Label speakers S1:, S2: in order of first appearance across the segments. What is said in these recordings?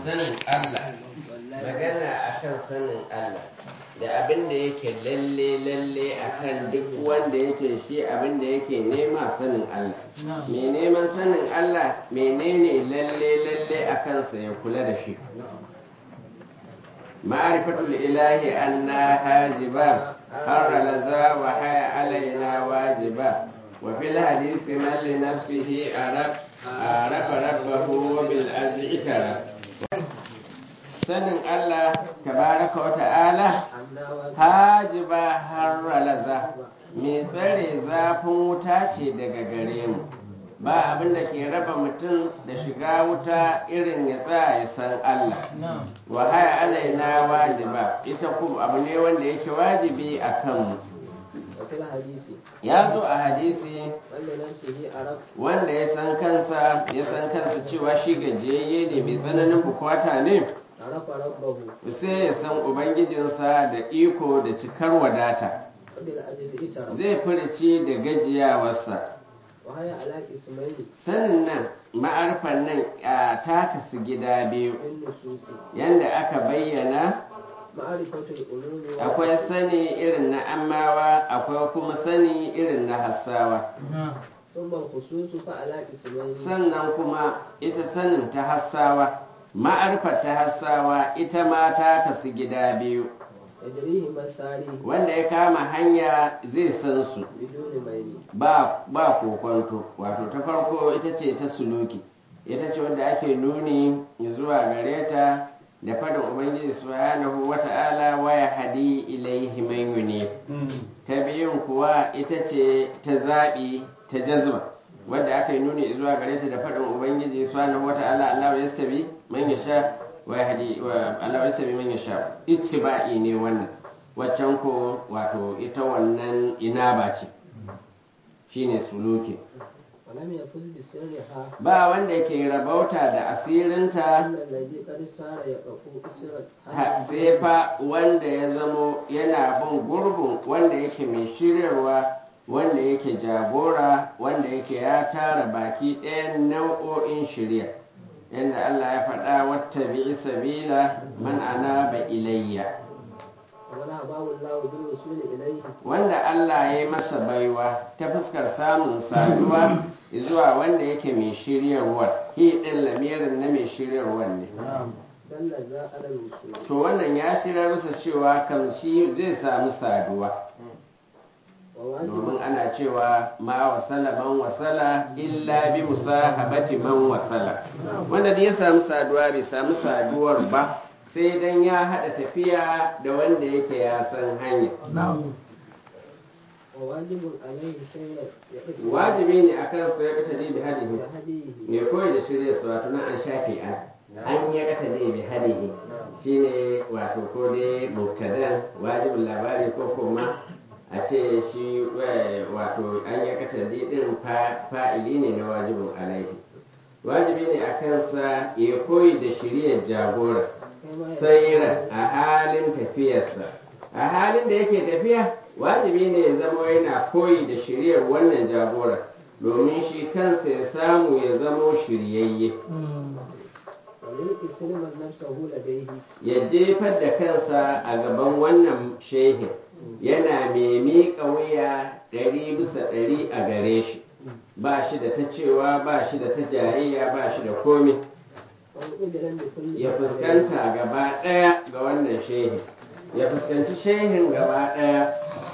S1: sanin Allah magana akan sanin Allah da abin da yake lalle lalle akan duk wanda yake shi abin da yake nema sanin Allah me neman sanin Allah menene lalle lalle akan sa ya kula da shi ma'rifatul ilahi anna hajiba har laza wa haya alaina wajiba wa fil hadisi man li nafsihi arab arafa rabbahu wa bil ardi itara sanin Allah tabaraka wa ta'ala hajiba har laza mai tsare zafin wuta ce daga gare mu ba abin da ke raba mutum da shiga wuta irin ya tsaya ya san Allah wa haya alaina wajiba ita kuma abu ne wanda yake wajibi a kanmu ya zo a hadisi wanda ya san kansa ya san kansa cewa shi gajiyayye ne mai tsananin bukata ne sai ya san ubangijinsa da iko da cikar wadata zai furici da gajiyawarsa sanin nan ma'arfan nan a takasu gida biyu yadda aka bayyana akwai sani irin na amawa akwai kuma sani irin na hassawa sannan kuma ita sanin ta hassawa ma'arfar ta hassawa ita ma ta kasu gida biyu wanda ya kama hanya zai san su ba ba kokonto wato ta farko ita ce ta suluki ita ce wanda ake nuni zuwa gare ta da fadin ubangiji subhanahu wata'ala waya hadi ilaihi man yuni ta biyun kuwa ita ce ta zaɓi ta jazba wadda aka yi nuni zuwa gare ta da fadin ubangiji subhanahu wata'ala Allah ya stabi man yasha waya hadi wa Allah ya stabi man yasha ittiba'i ne wannan waccan ko wato ita wannan inaba ce shine suluki ba wanda ke rabauta da asirinta sai fa wanda ya zamo yana bin gurbin wanda yake mai shiryarwa wanda yake jagora wanda yake ya tara baki ɗayan nau'o'in shirya yadda Allah ya faɗa wata bi sabila man anaba ilayya wanda Allah ya yi masa baiwa ta fuskar samun saduwa zuwa wanda yake mai shiryarwar hi ɗin lamirin na mai shiryarwar ne to wannan ya shirya masa cewa kan shi zai samu saduwa domin ana cewa ma wasala man wasala illa bi musahabati man wasala wanda da ya samu saduwa bai samu saduwar ba sai dan ya haɗa tafiya da wanda yake ya san hanya wajibi ne a kan su ya kata ne bi hadihi mai koyi da shirya su wato na an shafe an an ya kata ne bi hadihi shine wato ko dai mubtadan wajibin labari ko kuma a ce shi wato an ya kata din fa'ili ne na wajibin alaihi wajibi ne a kansa ya koyi da shirya jagora sayira a halin tafiyarsa a halin da yake tafiya wajibi ne ya zama yana koyi da shiryar wannan jagora domin shi kansa ya samu ya zamo shiryayye ya jefar da kansa a gaban wannan shehin yana mai miƙa wuya ɗari bisa ɗari a gare shi ba shi da ta cewa ba shi da ta jayayya ba shi da komi ya fuskanta gaba ɗaya ga wannan shehin ya fuskanci shehin gaba ɗaya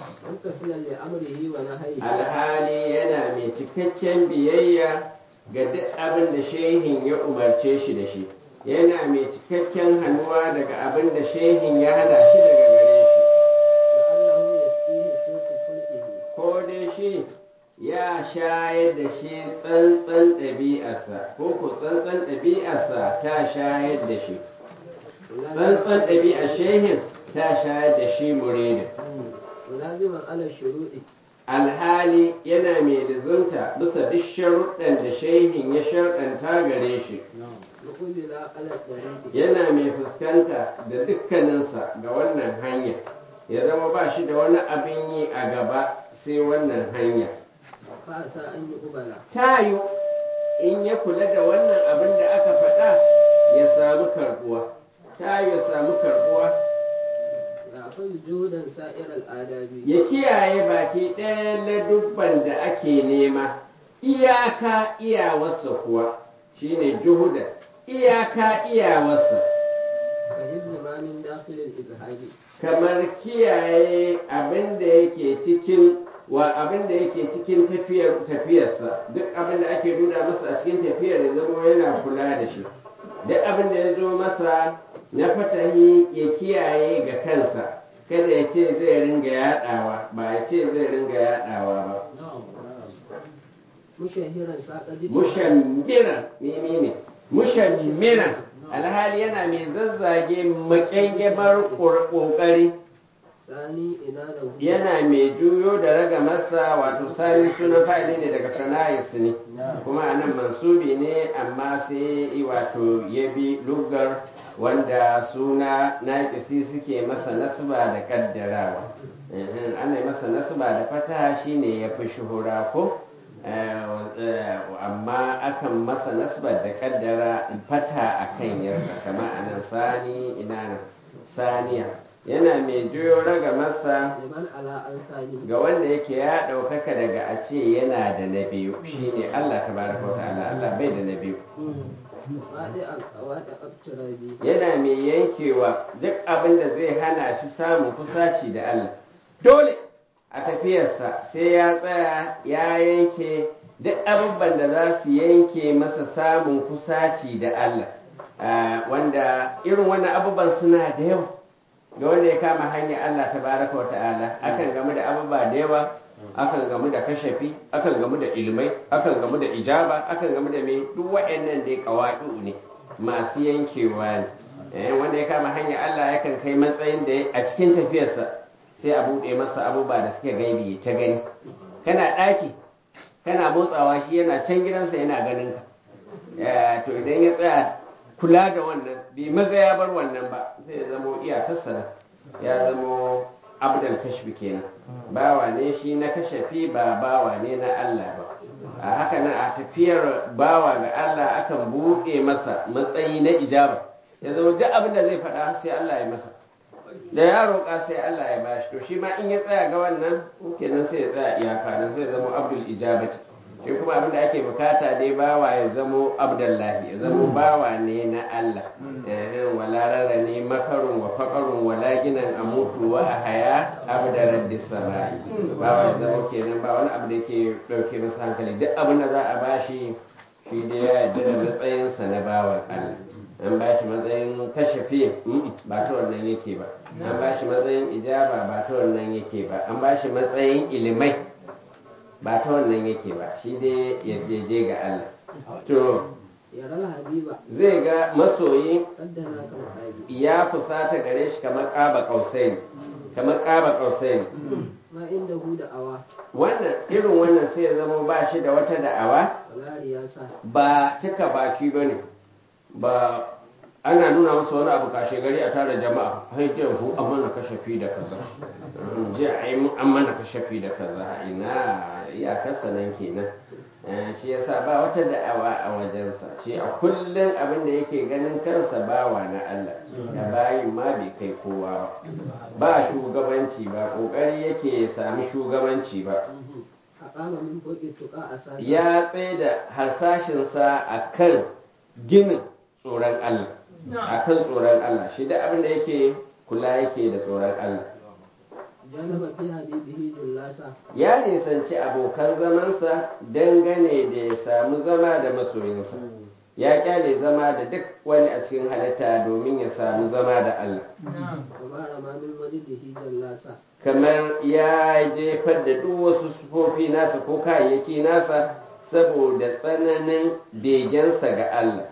S1: alhali yana mai cikakken biyayya ga duk abin da shehin ya umarce shi da shi yana mai cikakken hannuwa daga abin da shehin ya hana shi daga gare shi ko dai shi ya shayar da shi tsantsan ɗabi'arsa ko ko tsantsan ɗabi'arsa ta shayar da shi tsantsan ɗabi'ar shehin ta shayar da shi muridin alhali yana mai lizunta bisa duk sharuɗan da shehin ya sharɗanta gare shi yana mai fuskanta da dukkaninsa ga wannan hanya ya zama ba shi da wani abin yi a gaba sai wannan hanya ta yi in ya kula da wannan abin da aka faɗa ya samu karbuwa ta yi ya samu karbuwa
S2: يأخذ جهدا سائر الآداب
S1: ya kiyaye baki ɗaya ladubban da ake nema iyaka iyawarsa kuwa shine juhuda iyaka iyawarsa
S2: كحفظ ما من داخل الإزهاد
S1: kamar kiyaye abin da yake cikin wa abin da yake cikin tafiyar tafiyarsa duk abin da ake nuna masa a cikin tafiyar ya zama yana kula da shi duk abin da ya zo masa na fatahi ya kiyaye ga kansa kada ya ce zai ringa yaɗawa ba ya ce zai ringa yaɗawa ba
S2: مشهرا ساق جدا
S1: mushammiran mimi ne mushammiran alhali yana mai zazzage makyangyamar kokari
S2: ثاني إنانه
S1: yana mai juyo da raga masa wato sani sunan fa'ili ne daga sana'is ne kuma anan mansubi ne amma sai wato ya bi lugar wanda suna naƙisi suke masa nasba da kaddarawa Mhm, ana yi masa nasba da fata shine ya fi shuhura ko Eh, eh, amma akan masa nasbar da kaddara fata akan yarda kama anan sani ina nan saniya yana mai juyo raga masa
S2: لمن على أنسانه
S1: ga wanda yake ya ɗaukaka daga a ce yana da na biyu shine Allah tabaraka wa ta'ala Allah bai da na biyu
S2: وادع وادع اقترابي
S1: yana mai yankewa duk abin da zai hana shi samun kusaci da Allah dole a tafiyarsa sai ya tsaya ya yanke duk abubuwan da za su yanke masa samun kusaci da Allah Ah, wanda irin wannan abubuwan suna da yawa ga wanda ya kama hanyar Allah tabaraka wa ta'ala akan gamu da abubuwa da yawa akan gamu da kashafi akan gamu da ilmai akan gamu da ijaba akan gamu da mai duk waɗannan dai kawadu ne masu yankewa ne Eh, wanda ya kama hanyar Allah yakan kai matsayin da a cikin tafiyarsa sai a buɗe masa abubuwa da suke gaibi ta gani kana ɗaki kana motsawa shi yana can gidansa yana ganin ka Eh, to idan ya tsaya kula da wannan bai maza ya bar wannan ba zai zamo iyakarsa nan ya zamo abdal kashfi kenan bawa ne shi na kashafi ba bawa ne na Allah ba a haka nan a tafiyar bawa ga Allah akan buɗe masa matsayi na ijaba ya zama duk abin da zai faɗa sai Allah ya masa da ya roƙa sai Allah ya bashi to shi ma in ya tsaya ga wannan kenan sai ya tsaya iyaka nan zai zama abdul ijabati shi kuma abin da ake bukata dai bawa ya zamo abdullahi ya zamo bawa ne na Allah eh wala rara ne makarun wa faqarun wala ginan amutu wa ahaya abda rabbis samai bawa ya zamo kenan ba wani abu da yake dauke masa hankali duk abin da za a bashi shi dai ya yarda da matsayinsa na bawan Allah an ba shi matsayin kashafi ba ta wannan yake ba an ba shi matsayin ijaba ba ta wannan yake ba an ba shi matsayin ilimai ba ta wannan yake ba shi dai ya je ga Allah to
S2: يرى الحبيب
S1: zai ga masoyi
S2: قد هناك الحبيب
S1: ya kusata gare shi kamar ƙaba ƙausai kamar ƙaba ƙausai
S2: ما عنده دعوة
S1: wannan irin wannan sai ya zama ba shi da wata da'awa
S2: ولا رياسة
S1: ba cika baki ba ne ba ana nuna masa wani abu kashe gari a tara jama'a hai jiya ku an mana kashafi da kaza jiya ai mu an mana kashafi da kaza ina iyakarsa nan kenan Eh, shi yasa ba wata da'awa a wajensa shi a kullum abin da yake ganin kansa bawa na Allah da bayin ma bai kai kowa ba ba shugabanci ba kokari yake ya sami shugabanci ba
S2: أقام من فوق التقى أساسا
S1: ya tsaye da harsashinsa a kan ginin tsoron Allah a kan tsoron Allah shi da abin da yake kula yake da tsoron Allah
S2: جانب في حبيبه جلاسا
S1: ya nisanci abokan zamansa dangane da ya samu zama da masoyinsa ya kyale zama da duk wani a cikin halitta domin ya samu zama da Allah
S2: وما رمى من وجده جلاسا
S1: kamar ya jefar da duk wasu sufofi nasa ko kayayyaki nasa saboda tsananin begensa ga Allah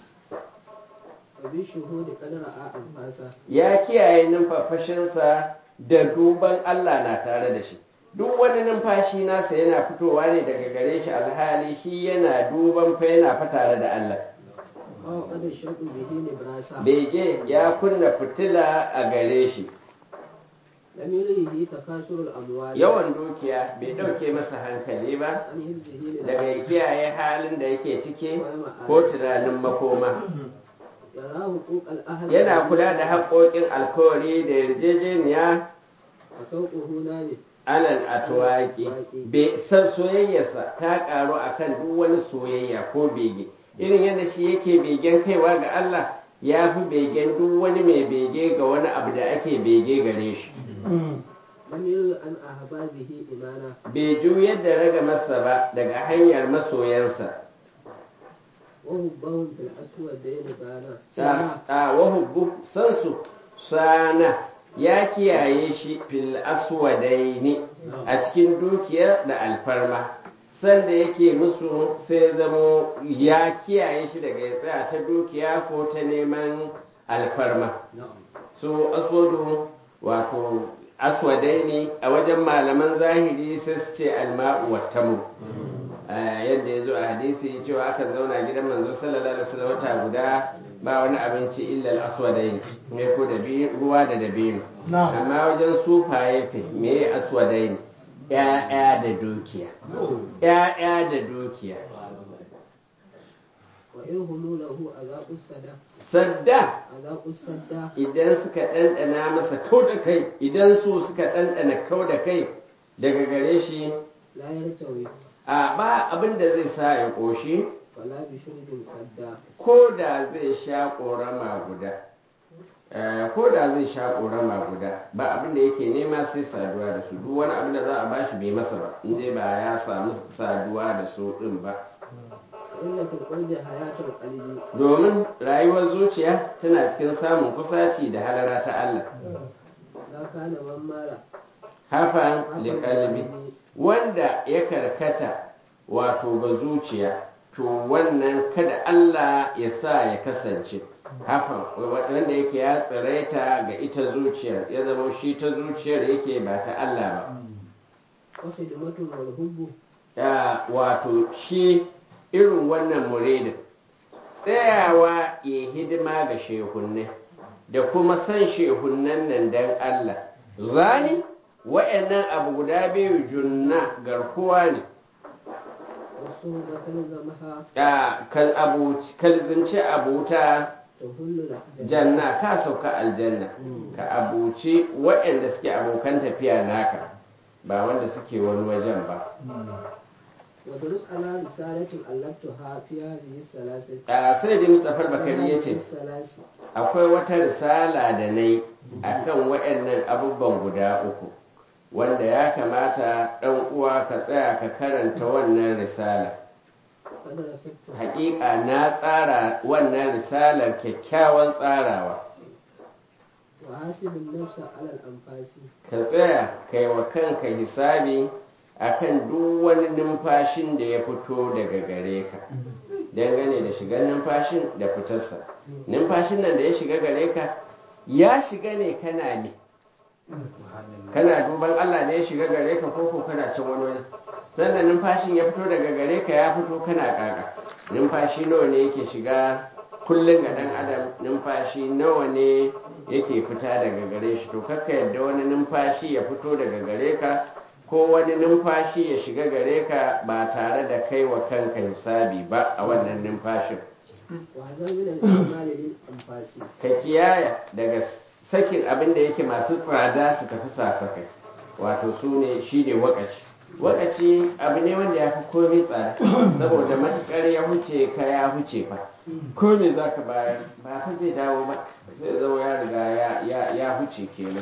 S2: وبالشهود قد رأى أنفاسا
S1: ya kiyaye numfafashinsa da duban Allah na tare da shi duk wani numfashi nasa yana fitowa ne daga gare shi alhali shi yana duban fa yana fa tare da Allah
S2: وقد الشوق به نبراسا
S1: bege ya kunna fitila a gare shi
S2: لم يريه تكاثر الأموال
S1: yawan dukiya bai ɗauke masa hankali ba
S2: عن حفظه
S1: daga ya
S2: للأرض
S1: kiyaye halin da yake ciki ko tunanin makoma
S2: yara hukukal ahad
S1: yana kula da haƙoƙin alkawari da yarjejeniya
S2: a kauƙuhu na ne
S1: alal atwaki be san soyayyarsa ta karu akan duk wani soyayya ko bege irin yadda shi yake begen kaiwa ga Allah ya fi begen duk wani mai bege ga wani abu da ake bege gare shi
S2: lam yuru an ahbabihi imana
S1: bai juyar da raga masa ba daga hanyar masoyansa
S2: wa hubbahum fil aswadayn gana
S1: ta ta wahubbu sansu sana ya kiyaye shi fil aswadaini a cikin dukiyar da alfarma sanda yake musu sai zamo ya kiyaye shi daga ya tsaya ta dukiya ko ta neman alfarma so aswadu wato aswadaini a wajen malaman zahiri sai su ce alma'u wa tamu yadda ya zo a hadisi cewa akan zauna gidan manzo sallallahu alaihi wasallam wata guda ba wani abinci illa al-aswadain me ko da ruwa da dabino amma wajen sufaye fe me aswadain ya'ya da dukiya ya'ya da dukiya
S2: wa in humu lahu azaqus sada
S1: sadda
S2: azaqus sadda
S1: idan suka ɗanɗana masa kau da kai idan su suka ɗanɗana kau da kai daga gare shi
S2: la yartawi
S1: a ba abin da zai sa ya ƙoshi
S2: wala bi shurbin sadda
S1: ko da zai sha ƙorama guda Eh, ko da zai sha ƙorama guda ba abin da yake nema sai saduwa da su duk wani abin da za a bashi bai masa ba in dai ba ya samu saduwa da su ɗin ba
S2: fa inna fil qurbi hayatul qalbi
S1: domin rayuwar zuciya tana cikin samun kusaci da halara ta Allah
S2: la kana man mala
S1: hafan liƙalbi wanda ya karkata wato ga zuciya to wannan kada Allah ya sa ya kasance hafan wanda yake ya tsiraita ga ita zuciyar ya zama shi ta zuciyar yake ba ta Allah ba
S2: wa khidmatu wal hubbu
S1: Ya, wato shi irin wannan muridin tsayawa ya hidima ga shehunne da kuma san shehunnan nan dan Allah zani wa'annan abu guda biyu junna garkuwa ne
S2: wasu batan zamaha
S1: Ya, kal abu kalzinci abuta
S2: tahullu da
S1: janna ka sauka aljanna ka abuci waɗanda suke abokan tafiya naka ba wanda suke wani wajen ba
S2: wa durus ala risalatin allaftuha fi hadhihi salasati
S1: a sai da mustapha bakari ya ce
S2: salasi
S1: akwai wata risala da na yi a kan waɗannan abubuwan guda uku wanda ya kamata ɗan uwa ka tsaya ka karanta wannan risala
S2: kada rasattu
S1: haƙiƙa na tsara wannan risalar kyakkyawan tsarawa
S2: wa hasibin nafsa ala al-anfasi
S1: ka tsaya kai wa kanka hisabi akan duk wani numfashin da ya fito daga gare ka dangane da shigar numfashin da fitarsa numfashin nan da ya shiga gare ka ya shiga ne kana ne kana duban Allah ne ya shiga gare ka ko ko kana can wani wani sannan numfashin ya fito daga gare ka ya fito kana kaka numfashi nawa ne yake shiga kullum ga dan adam numfashi nawa ne yake fita daga gare shi to kakka yadda wani numfashi ya fito daga gare ka ko wani numfashi ya shiga gare ka ba tare da kai wa kanka hisabi ba a wannan numfashin
S2: wa hazar min al-imali lil anfasi
S1: ka kiyaya daga sakin abin da yake masu tsada su tafi safakai wato su ne shi ne wakaci wakaci abu ne wanda ya fi komai tsada saboda matukar ya huce ka ya huce fa komai za ka bayar ba fa zai dawo ba sai zama ya riga ya- ya- ya huce kenan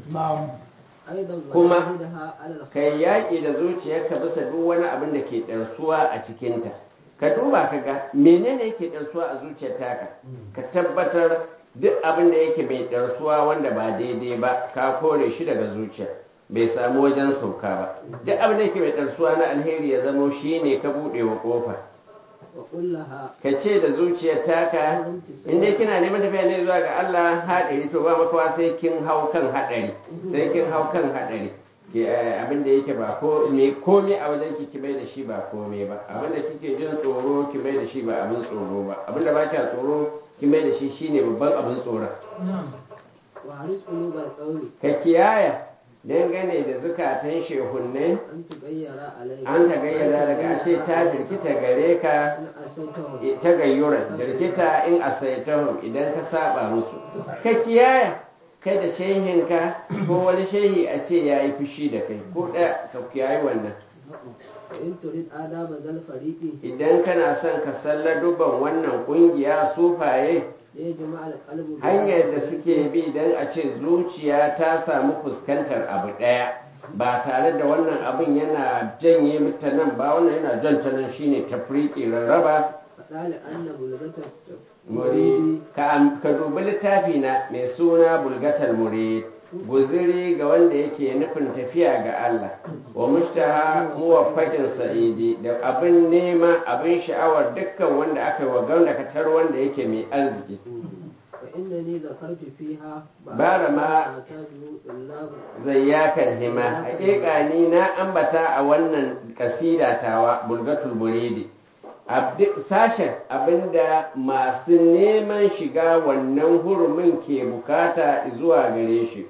S2: aidan wa
S1: Kuma
S2: yahudaha ala al
S1: kai yaƙi da zuciyarka bisa duk wani abin da ke ɗarsuwa a cikinta ka duba ka ga menene yake ɗarsuwa a zuciyar taka ka tabbatar duk abin da yake mai ɗarsuwa wanda ba daidai ba ka kore shi daga zuciya bai samu wajen sauka ba duk abin da yake mai ɗarsuwa na alheri ya zamo shi ne ka buɗe wa ƙofa
S2: wa kullaha
S1: ka ce da zuciyar taka in dai kina neman tafiya ne zuwa ga Allah haɗari to ba makawa sai kin hau kan haɗari sai kin hau kan haɗari Ke, eh, abin da yake ba ko me komai a wajen ki ki mai da shi ba komai ba abin da kike jin tsoro ki mai da shi ba abin tsoro ba abin da ba kya tsoro ki mai da shi shine babban abin tsoron
S2: wa haris qulubal qawli
S1: ka kiyaya dangane da zukatan shehunnai
S2: أن تغير عليك
S1: an ta gayyana daga a ce ta jirkita gare ka
S2: إن أسيتهم
S1: ta gayyura jirkita in asaitahum idan ka saba musu ka kiyaya kai da shehinka ko wani shehi a ce ya yi fushi da kai ko ɗaya ka kiyayi wannan
S2: وإن تريد آداب ذا الفريق
S1: idan kana son ka salla duban wannan kungiya sufaye
S2: ليجمع القلب
S1: hanyar da suke bi don a ce zuciya ta samu fuskantar abu ɗaya ba tare da wannan abin yana janye mata nan ba wannan yana jan ta nan shine tafriqi rarraba
S2: فقال أن بلغة
S1: murid ka am- ka dubi littafi na mai suna bulgatal murid guziri ga wanda yake nufin tafiya ga Allah wa mushtaha muwaffaqin sa'idi da abin nema abin sha'awar dukkan wanda aka yi wa gamdakatar wanda yake mai arziki
S2: فإنني ذكرت فيها
S1: bara ma
S2: أعتاد الله
S1: zayyakan hima haƙiƙa ni na ambata a wannan kasida tawa bulgatul muridi Abdi- sashen abinda masu neman shiga wannan hurumin ke bukata zuwa gare shi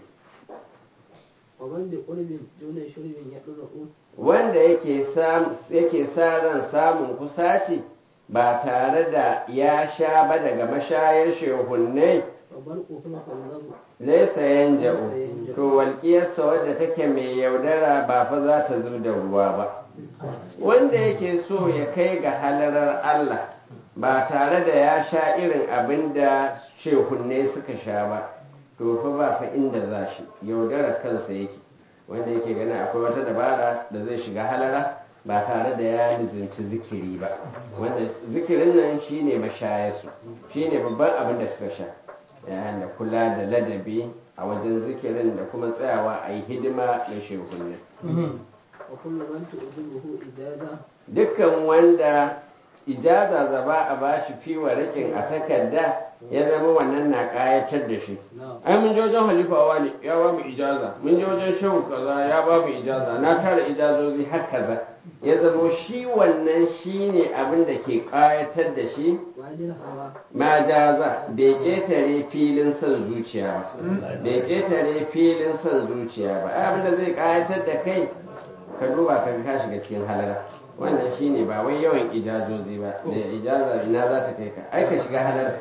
S2: ومن بقرب دون شرب يقرأ
S1: wanda yake sam- yake sa ran samun kusaci ba tare da ya sha ba daga mashayar shehunnai
S2: وبرقه فالله
S1: laisa yanja'u to walƙiyarsa wadda take mai yaudara ba fa za ta zub da ruwa ba wanda yake so ya kai ga halarar Allah ba tare da ya sha irin abin da shehunne suka sha ba to fa ba fa inda za shi yaudarar kansa yake wanda yake gani akwai wata dabara da zai shiga halara ba tare da ya lizinci zikiri ba wanda zikirin nan shine mashayarsu shine babban abin da suka sha yayin da kula da ladabi a wajen zikirin da kuma tsayawa a yi hidima da shehunne
S2: وكل من تؤذبه إجازة
S1: dukkan wanda ijaza zaba a bashi fi rikin a takarda ya zama wannan na kayatar da shi ai mun je wajen halifawa ne ya ba mu ijaza mun je wajen shehu kaza ya ba mu ijaza na tara ijazozi har kaza ya zama shi wannan shi ne abin da ke kayatar da shi
S2: وعد الهوى
S1: ma jaza bai ketare filin son zuciya ba bai ketare filin son zuciya ba ai abin da zai kayatar da kai ka duba ka ka shiga cikin halara wannan shine ba wai yawan ijazozi ba da ijaza ina za ta kai ka ai ka shiga halara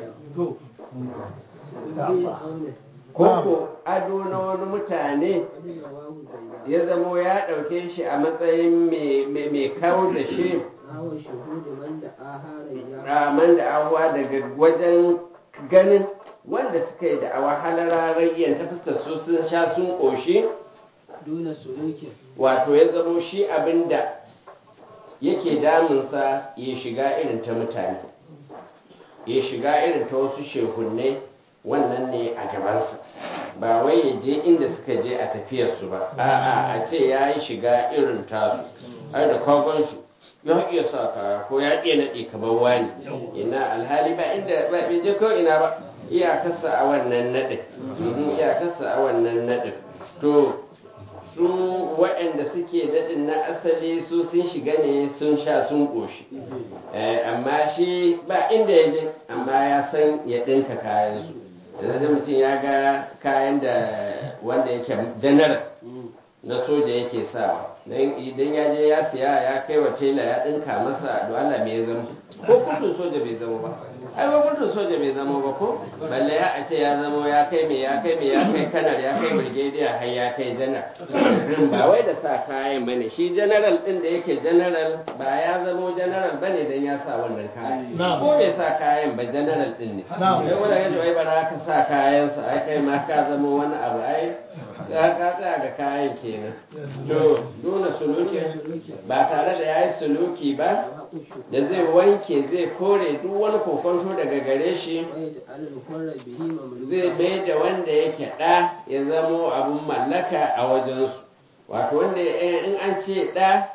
S2: في قوله
S1: koko ado na wani mutane
S2: قد رواه زياد
S1: ya zamo ya ɗauke shi a matsayin mai- mai mai kawo da shi
S2: نحو شهود من دعاها ريا
S1: raman da ahuwa daga wajen ganin wanda suka yi da awa halararayyan ta fuskar su sun sha sun ƙoshi
S2: دون سلوك
S1: wato ya zamo shi abin da yake damunsa ya shiga irin ta mutane ya shiga irin ta wasu shehunne wannan ne a gabansa ba wai ya je inda suka je a tafiyarsu ba a'a a ce ya yi shiga irin tasu ai da kwagon shi ya iya sa kaya ko ya iya naɗe kamar wani ina alhali ba inda ba bai je ko ina ba iyakarsa a wannan naɗin Mhm, iyakarsa a wannan naɗin to su waɗanda suke daɗin na asali su sun shiga ne sun sha sun ƙoshi Eh, amma shi ba inda ya je amma ya san ya ɗinka kayansu yanzu da mutum ya ga kayan da wanda yake janar na soja yake sawa dan idan ya je ya siya ya kai wa tela ya ɗinka masa da Allah me ya zama ko kurtun soja bai zama ba ai ba kurtun soja bai zama ba ko balle ya a ce ya zama ya kai me ya kai me ya kai kanar ya kai brigadier har ya kai janar ba wai da sa kayan bane shi general din da yake general ba ya zamo general bane dan ya sa wannan kayan ko bai sa kayan ba general din ne sai wanda ya ai bara ka sa kayan sa ai kai ma ka zamo wani abu ai ka ka tsaya ga kayan kenan to dole suluki ba tare da yayi suluki ba
S2: وحق الشكر
S1: da zai wanke zai kore duk wani kokonto daga gare shi
S2: ويجعل الحر به
S1: zai
S2: مملوكا
S1: mai da wanda yake ɗa ya zamo abin mallaka a wajensu wato wanda in an ce ɗa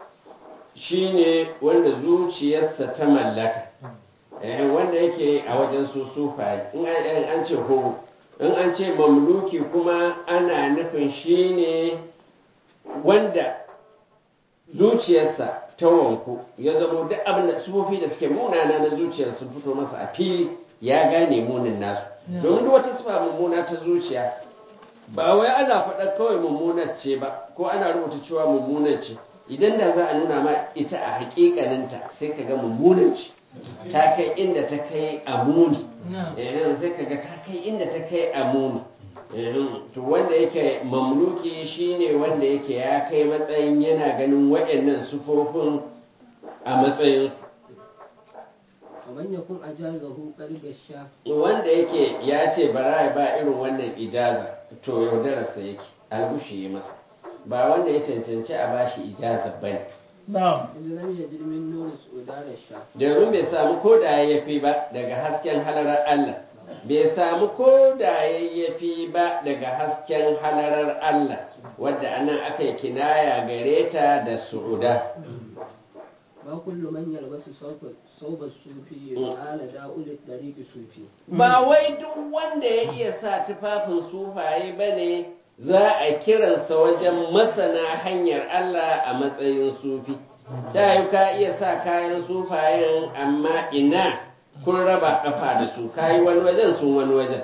S1: shine wanda zuciyarsa ta mallaka Eh, wanda yake a wajen su sufaye in an in an ce horo in an ce mamluki kuma ana nufin shine wanda zuciyarsa ta wanku ya zamo duk abin da sufofi da suke munana na zuciyar sun fito masa a fili ya gane munin nasu domin duk wata sifa mummuna ta zuciya ba wai ana faɗa kawai mummunar ce ba ko ana rubuta cewa mummunar ce idan da za a nuna ma ita a hakikaninta sai ka ga mummunar ce ta kai inda ta kai a muni eh sai ka ga ta kai inda ta kai a muni eh to wanda yake mamluki shine wanda yake ya kai matsayin yana ganin waɗannan sufofin a matsayin
S2: ومن يكن أجازه قد الشاف
S1: wanda yake ya ce bara ya ba irin wannan ijaza to yaudararsa yake algushi ya masa ba wanda ya cancanci a bashi ijaza bane
S3: na'am
S2: إذ لم يجد من نور سؤدان الشاف
S1: domin bai samu ko da yayyafi ba daga hasken halarar Allah bai samu ko da yayyafi ba daga hasken halarar Allah wadda anan aka yi kinaya gare ta da su'uda
S2: ما كل من يلبس صوب صوب الصوفي وآل داؤل الطريق صوفي
S1: ba wai duk wanda ya iya sa tufafin sufaye ba ne za a kiransa wajen masana hanyar Allah a matsayin sufi ta yi ka iya sa kayan sufayen amma ina kun raba kafa da su kayi wani wajen sun wani wajen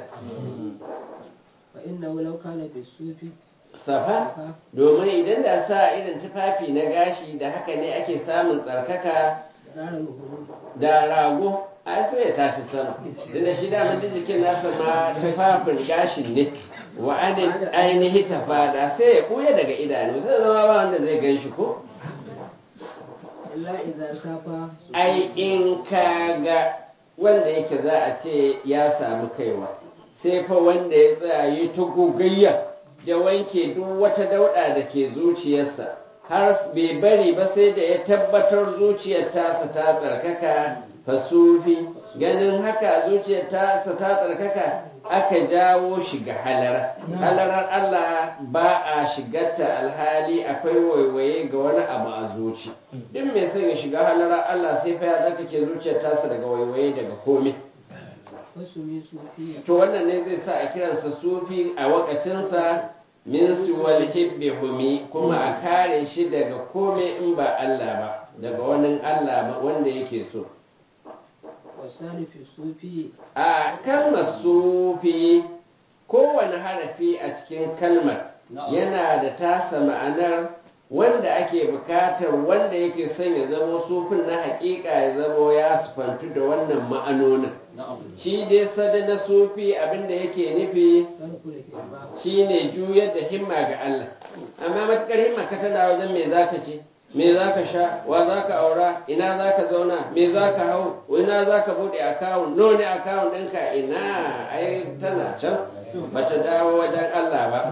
S2: فإنه لو كان في الصوفي
S1: safa domin idan da sa irin tufafi na gashi da haka ne ake samun tsarkaka
S2: دار الهروب
S1: da rago a sai ya tashi sama da shi daman da jikin nasa ma tufafin gashin ne wa anin ainihi tafada sai ya kuya daga idanu sai zama ba wanda zai gan shi ko
S2: إلا إذا سافى
S1: ai in ka ga wanda yake za a ce ya samu kaiwa sai fa wanda ya tsaya yi ta gogayya ya wanke duk wata dauɗa da ke zuciyarsa har bai bari ba sai da ya tabbatar zuciyar tasa ta tsarkaka fasufi ganin haka zuciyar tasa ta tsarkaka aka jawo shi ga halara halarar Allah ba a shigarta alhali akwai waiwaye ga wani abu a zuci duk mai son ya shiga halarar Allah sai fa ya tsarkake zuciyar tasa daga waiwaye daga komai
S2: فسمي صوفيا
S1: to wannan ne zai sa a kiransa sufi a wakacinsa min siwal hibbi humi kuma a kare shi daga komai in ba Allah ba daga wani Allah ba wanda yake so
S2: والثاني في الصوفي
S1: a kalmar sufi kowane harafi a cikin kalmar yana da tasa ma'anar wanda ake bukatar wanda yake son ya zamo sufin na hakika ya zamo ya sufantu da wannan ma'anonin shi dai sada na sufi abinda yake nufi
S2: صرف الهمة
S1: shine juyar da himma ga Allah amma matukar himma ka tana wajen me zaka ce me zaka sha wa zaka aura ina zaka zauna me zaka hau ina zaka bude account no ne account ɗinka ina ai tana can bata dawo wajen Allah ba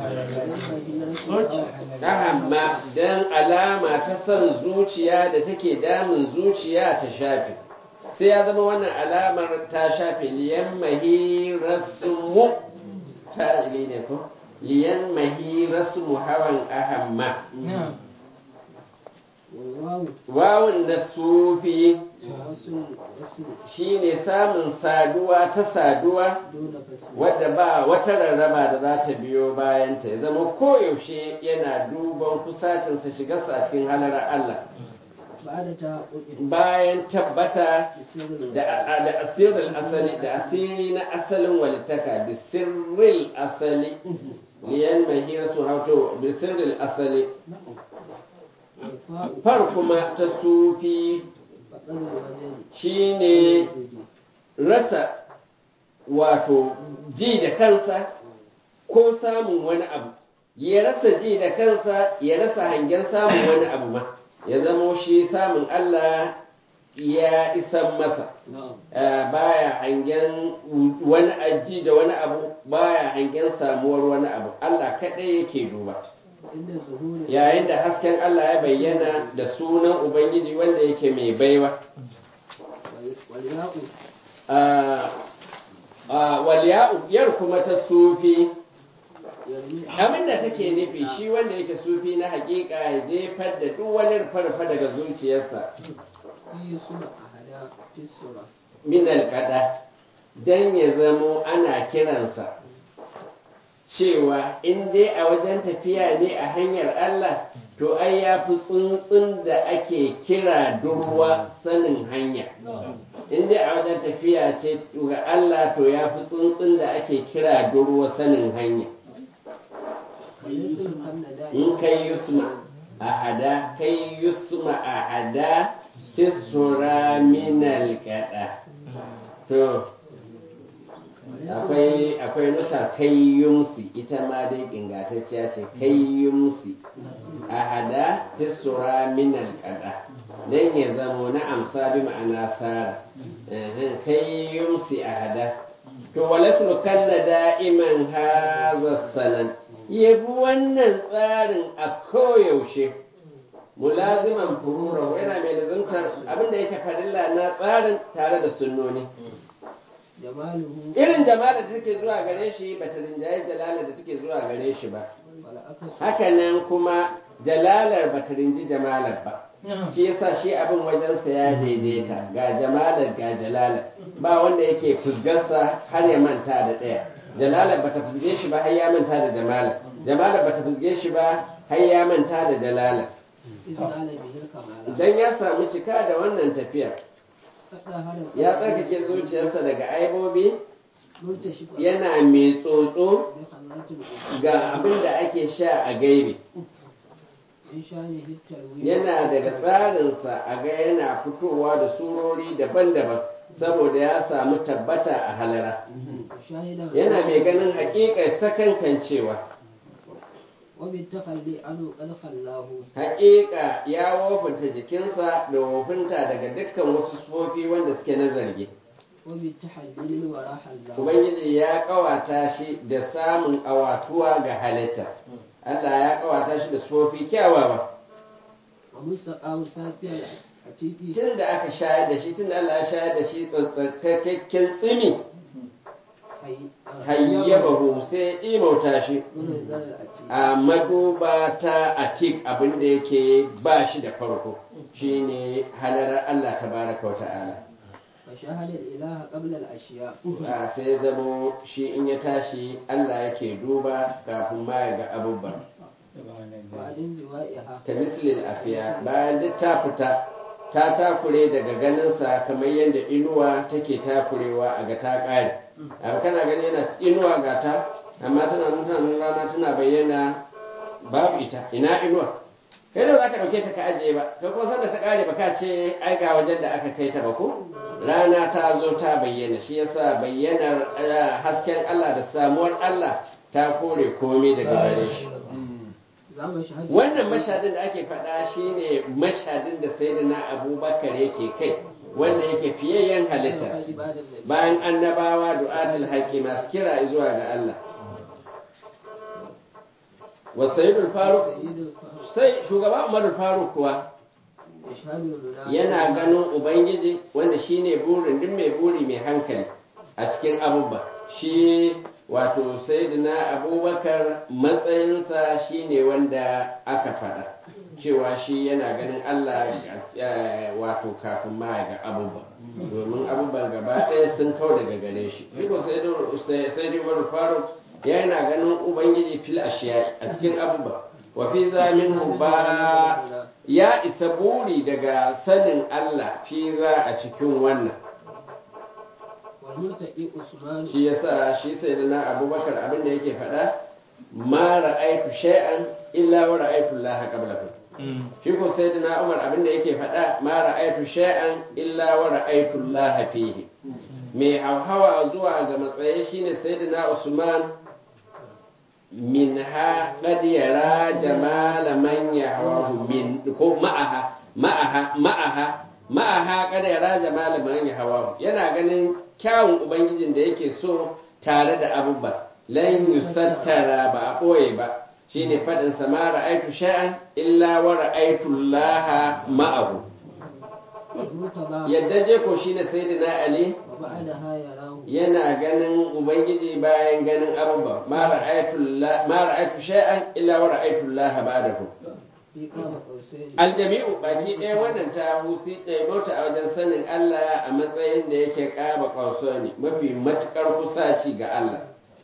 S1: amma dan alama ta son zuciya da take damun zuciya ta shafe sai ya zama wannan alamar ta shafe liyan mahi rasmu ta ne ko liyan mahi rasmu hawan ahamma
S2: والواو
S1: wawun na sufi
S2: وصل وصل
S1: shine samun saduwa ta saduwa
S2: دون فصل
S1: wadda ba wata rarraba da za ta biyo bayanta ya zama koyaushe yana duban kusacinsa shigarsa a cikin halarar Allah
S2: بعد تحقق
S1: bayan tabbata
S2: بسر
S1: da
S2: الوصل
S1: da asirin asali da asiri na asalin walittaka da sirril asali liyan mahira su hauto da sirril asali
S2: والفاء
S1: far kuma ta sufi
S2: فقر الوزن
S1: shine rasa wato ji da kansa ko samun wani abu ya rasa ji da kansa ya rasa hangen samun wani abu ma ya zamo shi samun Allah ya isan masa
S2: نعم
S1: Eh, baya hangen wani aji da wani abu baya hangen samuwar wani abu Allah kaɗai yake duba
S2: عند ظهور
S1: yayin da hasken Allah ya bayyana da sunan Ubangiji wanda yake mai baiwa
S2: والياء
S1: waliya'u yar kuma ta sufi
S2: يرمي
S1: abin da take nufi shi wanda yake sufi na hakika ya jefar da duk wani rufe daga zuciyarsa
S2: في سنة أحدا في السورة
S1: min alƙada don ya zamo ana kiransa cewa in dai a wajen tafiya ne a hanyar Allah to ai ya fi tsuntsun da ake kira durwa sanin hanya in dai a wajen tafiya ce ga Allah to ya fi tsuntsun da ake kira durwa sanin hanya
S2: والاسم كالنداء
S1: in kai yusma ahada kai yusma ahada tisura minal kada to akwai akwai nusa kai yumsi ita ma dai ingantacciya ce kai yumsi ahada tisura minal kada dan ya zamo na amsa bi ma'ana sara Ehem, kai yumsi ahada to walaslu kanna da'iman haza sanan yabi wannan tsarin a koyaushe mulaziman furura yana mai lazimtar abinda yake farilla na tsarin tare da sunnoni
S2: جماله
S1: irin jamalar da take zuwa gare shi ba ta rinjaye jalalar da take zuwa gare shi ba
S2: والعكس
S1: hakanan kuma jalalar ba ta rinji jamalar ba shi yasa shi abin wajensa ya daidaita ga jamalar ga jalalar ba wanda yake fusgarsa har ya manta da ɗaya jalalar ba ta fusge shi ba har ya manta da jamalar jamalar ba ta fusge shi ba har ya manta da jalalar
S2: إذ نال به الكمال
S1: idan ya samu cika da wannan tafiyar
S2: فطهر
S1: ya tsarkake zuciyarsa daga aibobi
S2: منتشفا
S1: yana mai tsotso
S2: بخمرة الأذن
S1: ga abin da ake sha a gaibe
S2: من شانه التلوين
S1: yana daga tsarinsa a ga yana fitowa da surori daban-daban saboda ya samu tabbata a halara
S2: وشاهدا
S1: yana mai ganin haƙiƙar sakankancewa
S2: وبالتخلي عنه قد خلاه
S1: haƙiƙa ya wofinta jikinsa da wofinta daga dukkan wasu sufofi wanda suke na zargi
S2: وبالتحليل وراح الله
S1: ubangiji ya ƙawata shi da samun awatuwa ga halitta Allah ya ƙawata shi da sufofi kyawawa
S2: ومستقام سافيا العتيق
S1: tun da aka shayar da shi tun da Allah ya shayar da shi tsantsakakken tsimi hayyabahu sai ya imauta shi
S2: من زر العتيق
S1: a maduba ta atik abin da yake ba shi da farko shine halarar Allah tabaraka wa ta'ala
S2: فشاهد الإله قبل الأشياء
S1: a sai ya zamo shi in ya tashi Allah yake duba kafin ma ya ga abubuwan
S2: بعد انزوائها
S1: ka mislil afiya bayan duk ta fita ta takure daga ganinsa kamar yadda inuwa take takurewa a ga ta ƙare abu kana gani yana inuwa ga ta amma tana nan tana nan rana tana bayyana babu ita ina inuwa kai da za ka ɗauke ta ka ajiye ba kai kuma sanda ta ƙare ba ka ce ai ga wajen da aka kai ta ba ko rana ta zo ta bayyana shi yasa bayyanar eh, hasken Allah da samuwar Allah ta kore komai daga gare shi
S2: زعم شهادة
S1: wannan mashadin da ake faɗa shine mashadin da sayyidina abubakar yake kai wanda yake fiyayyen halitta
S2: عباد النبي
S1: bayan annabawa du'atul haqqi masu kira zuwa ga Allah wa sayyidul faruq
S2: سيد الفاروق
S1: sai shugaba umarul faruq kuwa
S2: يشهد المنافق
S1: yana ganin ubangiji wanda shine burin duk mai buri mai hankali a cikin abubuwa shi wato sayyidina abubakar matsayinsa shine wanda aka faɗa cewa shi yana ganin allah eh, wato kafin ma ya ga abubuwa domin abubuwan gaba ɗaya sun kau daga gare shi shi ko sayyidina umar faruk yana ganin ubangiji fil ashiya a cikin abubuwa wa fi zamin ba ya isa buri daga sanin Allah fi za a cikin wannan
S2: والمرتقي عثمان
S1: shi yasa shi sai da na abubakar abin da yake faɗa ma ra'aitu shay'an illa wa ra'aitu Allah qablahu shi ko sai da na Umar abin da yake faɗa ma ra'aitu shay'an illa wa ra'aitu Allah fihi mai hauhawa zuwa ga matsayi shine sayyidina Usman minha qad yara jamala man yahwahu min ko ma'aha ma'aha ma'aha ma'aha qad yara jamala man yahwahu yana ganin kyawun ubangijin da yake so tare da abubba lan yusattara ba a ɓoye ba shine faɗin sa ma ra'aitu sha'an illa wa ra'aitu Allah ma'ahu
S2: المرتضى
S1: yadda je ko shine sayyidina ali
S2: وبعدها يراه
S1: yana ganin ubangiji bayan ganin abubba ma ra'aitu Allah- ma ra'aitu sha'an illa wa ra'aitu Allah ba'dahu
S2: في قاب قوسين
S1: aljami'u baki ɗaya wannan ta husi ɗaya bauta a wajen sanin Allah a matsayin da yake ƙaba ƙauso ne mafi matuƙar kusaci ga Allah